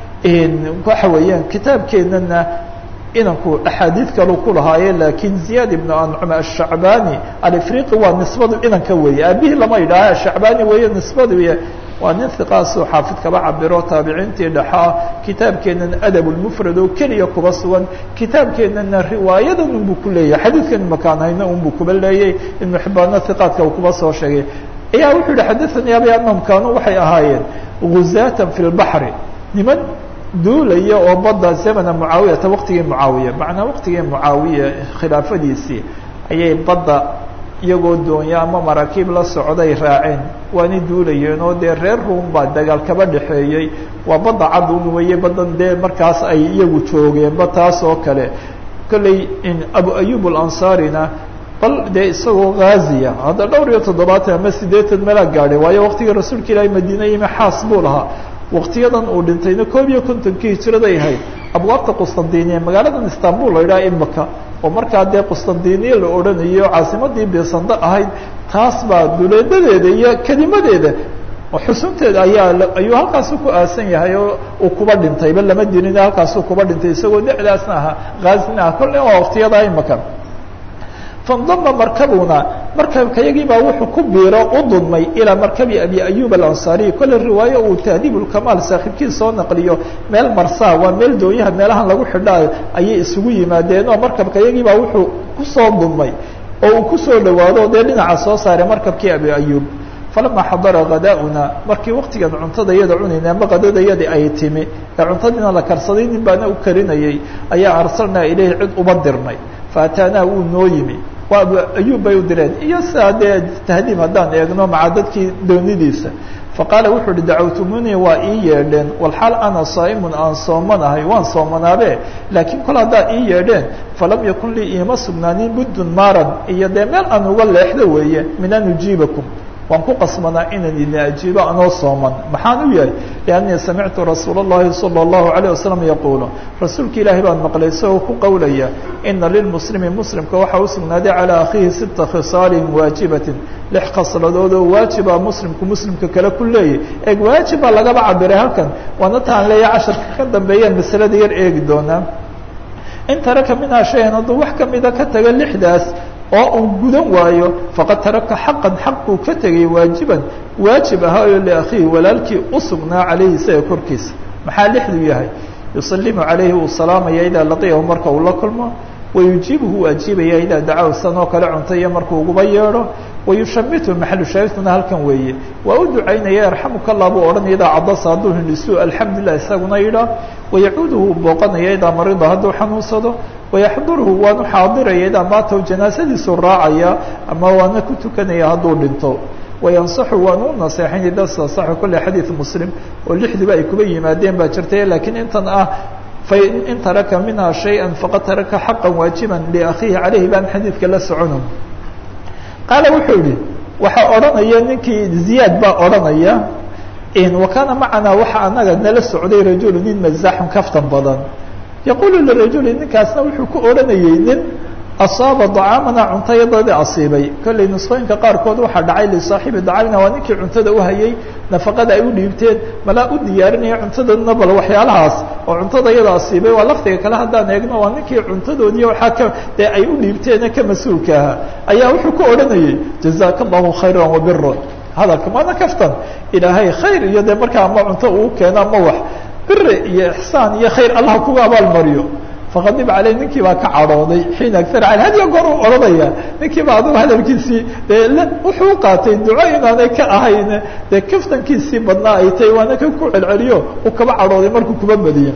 waxa weeyaan kitaabkeenana inanku axaadiid kalu ku lahaaye laakiin ziyaad ibnu ancum ashacbani alifriqi waa nisbadu inanka weeye aabihii lama yidhaaha ashacbani weeye nisbadu waa nin hiqaasoo xaafid kaba cabiro taabiciintii dhexaa kitaabkeenana adab lmufrad oo keliya kuba sugan kitaabkeenana riwaayadan unbuu ku leeyahay xadiidkan imakaan hayno unbuu kuba leeyay ibnu xibaano hiqaadka uu kuba soo sheegay ayaa wuxuu yihi xadaanii abi anahum kaanuu waxay ahaayeen guzaatan fi lbaxri niman duulaya oo badda zamana mucaawiyata waqtigii mucaawiya macnaa waqtigii mucaawiya khilaafadiisii ayay badda iyagoo doonya ama maraakiib la socday raaceen waana duulayeen oo dee reer ruum baa dagaal kaba dhexeeyey waa badda cadun weeye badan dee markaas ay iyagu joogeenba taas oo kale kolley abu ayub alansaarina bal dee isagoo ghaziya hadda dhowr iyo toddobaatan ama siddeetan meelaa gaadhay waayo waqtigii rasuulka ilaahay madiine yimi xaas buu lahaa waqtiyadan uu dhintayna koob iyo kontonkii hijraday ahayd abwaabta qustandiniya magaaladan istanbul la yidhaha imika oo markaa dee qustandiniya la odhanayo caasimadii beesando ahayd taas baa duleedadeeda iyo kelimadeeda xusunteeda ayaa ayuu halkaasu ku aasan yahay oo uu kuba dhintayba lama dirin halkaasuu kuba dhintay isagoo da'daasna ahaa haazina ah kolle waa waqtiyadaa imika fandama markabuna markabkayagii baa wuxuu ku biiro u dudmay ilaa markabi abi ayub alansaariy kolle riwaayo uu tahdiib ulkamaal saaxiibkii soo naqliyo meel marsaa waa meel doonyaha meelahan lagu xidhaa ayay isugu yimaadeen oo markabkayagii baa wuxuu kusoo dudmay oo uu kusoo dhawaado dee dhinaca soo saaray markabkii abi ayub falama xadara khadaa'una markii waqtigan cuntada yada cunayna ama qadadayadii ay timi ee cuntadiina la karsaday nin baana u karinayay ayaa arsalnaa ilayhi cid uba dirnay faataanaa wuu noo yimi waa abu ayub bay u direen iyo sidaa dee tahdiib haddaan eegno maca dadkii doonidiisa faqaala wuxuu uhi dacawtumunii waa ii yeedheen walxaal ana saa'imun aan soomanahay waan soomanaabe laakiin kol haddaad ii yeedheen falam yakun lii iima sugnaanin buddun maaran iyo dee meel aan uga leexdo weeye min an ujiibakum waan ku qasbanaa inaan idin ajiibo anoo sooman maxaan u yahay liannii samictu rasuula اllahi salى اllahu عalيه wasalam yaquulu rasuulka ilaahay baan maqlay isagoo ku qowlaya ina lilmuslimi muslimka waxaa u sugnaaday calىa akhiihi sita khisaalin waajibatin lix khasladood oo waajiba muslimku muslimka kale ku leeyay eeg waajiba lagaba cabiray halkan waana taan leeya casharka ka dambeeyaan masalada yar eegi doonaa in taraka minhaa shayan hadduu wax kamida ka taga lixdaas oo uu gudan waayo faqad taraka xaqan xaq buu ka tegay waajiban waajib ahaayo liakhiihi walaalkii u sugnaa calayhi isaga korkiisa maxaa lixduu yahay yusalimu calayhi uu salaamaya idaa laqiyahu marka uu la kulmo wayujiibuhu u ajiibaya idaa dacaw sanoo kale cuntaiyo markuu uguba yeedho wayushamitu maxalu shaahidkuna halkan weeye waa u ducaynaya yarxamuka allah buu odhanaya idaa cadasa hadduu hindhisu alxamdulilah isaguna yidhaa wayacuuduhu booqanaya idaa marida hadduu xanuunsado wayaxduruhu waanu xaadiraya idaa maataw janaasadiisu raacaya ama waana ku tukanaya hadduu dhinto wayansaxu waanu u naseexayn ida sasaxu kolle xadiid muslim oo lixdiba ay kuba yimaadeen baa jirtay laakiin intan ah fain taraka minha shayئa faqad taraka xaqa waajiba liakhiihi calayhi baan xadiidka la socono qaala wuxuu yihi waxaa odhanaya ninkii ziyaad baa odhanaya wakana macanaa waxa anaga nala socday rajulu nin mazaxun kaftan badan yaqulu lirajuli ninkaasna wuxuu ku odhanayey nin asaaba dacaamana cuntayadadii asiibay kollay nusqooyinka qaarkood waxaa dhacay lisaaxibi dacaamina waa ninkii cuntada uhayay nafaqada ay u dhiibteen malaa u diyaarinaya cuntadana bal waxyaalahaas oo cuntada iyada asiibay waa lafdiga kale haddaan eegno waa ninkii cuntadoodii waxaa ka dee ay u dhiibteene ka mas-uulka ahaa ayaa wuxuu ku odhanayey jazaaka allahu khayra wabiran hadalka maana kaftan ilaahay khayr iyo dee markaa ama cunto uu keeno ama wax biri iyo ixsaan iyo khayr allah kuga abaalmariyo faqadib caley ninkii baa ka cadhooday xiina agar al hadiyo goor uu odhanaya ninkii baa adugu hadalkiisii dee wuxuu qaatay duco inaanay ka ahayn dee kaftankiisii badnaa ay tahay waana ka ku celceliyo uu kaba cadhooday markuu kuba badiye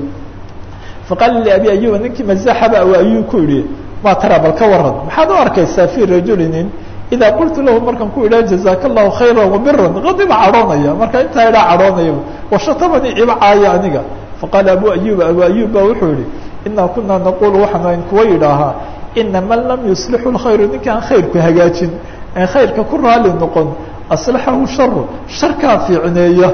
faqaala liabi ayuba ninkii mazaxaba ayuu ku yihi ma tara bal ka waran maxaad u arkaysaa fi rajulinin idaa qultu lahu markaan ku idhaha jazaaka allahu khayra wabiran qadiba cadhoonaya marka intaa idhaa cadhoonaya washatamanii iba caaya aniga faqaala abu ayuba abu ayub ba wuxuu yihi inaa kunaa naqulu waxaanu ayn kuwa yidhaahaa ina man lam yuslixu lkhayru ninkaan khayrku hagaajin aan khayrka ku raali noqon aslaxahu sharu sharkaa fiicneeya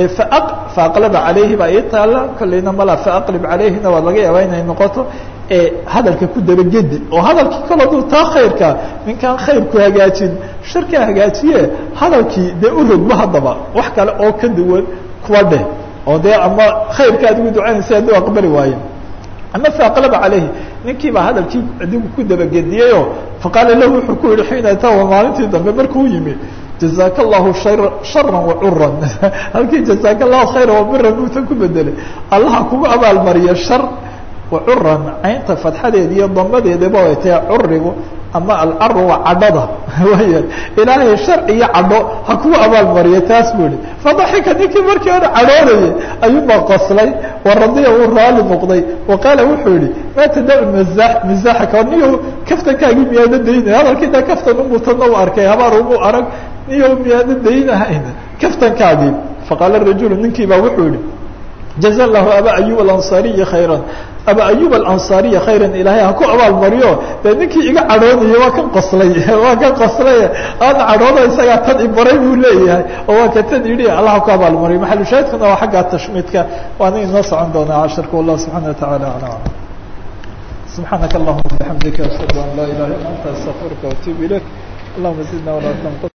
faaqlaba calayhi baa ii taala kolleyna mala faaqlib calayhina waa laga yaabaa inay noqoto hadalka ku dabagedi oo hadalkii kol aduu taa khayrka ninkaan khayrku hagaajin sharkaa hagaajiye hadalkii dee u rogba haddaba wax kale oo ka duwan kuwa dheh oo dee ama khayrka adigu ducaynaysa hadduu aqbali waaye ama faaqlaba calayhi ninkii baa hadalkii adigu ku dabagediyeyoo faqaala lahu wuxuu ku yihi xiina tawa maalintii dambe markuu yimi jazaaka allahu shara wacuran halkii jazaaka allahu khayra wabiran buutan ku bedelay allaha kugu abaalmariya shar wacuran caynta fadxadeeda iyo damadeedaba ay tahay curigu ama alcaru waa cadhada waya ilaahay shar iyo cadho ha kugu abaalmariya taas buu ihi fadaxika ninkii markii hore cadhoonayay ayuubaa qoslay waradiya uu raali noqday wa qaala wuxuu yihi maa tadacu maza mizaxaka niyo kaftankaagii miyaada daynay hadalkii da kaftan umutanna u arkay habaar umu arag niyo miyaada daynahayn kaftankaagii faqaala rajulu ninkii baa wuxuu yihi jaza lahu aba ayub alansaariyi khayra aba ayub alansaariya khayran ilaahay ha ku abaalmariyo dee ninkii iga cadhoonaya waa kan qoslay waa kan qoslay aana cadhoono isagaa tan ibaray buu leeyahay oo waa ka tan yidhi allah ha ku abaalmariyo maxalushaahidkuna waa xagga tashmiidka waana inoo socon doonaa casharka wallah subxana wataعala alam subxaanaka allahuma bixamdika ashhadu an laa ilaha illa anta astaqfiruka waatuub ilayk allahuma zidna walaa tanqus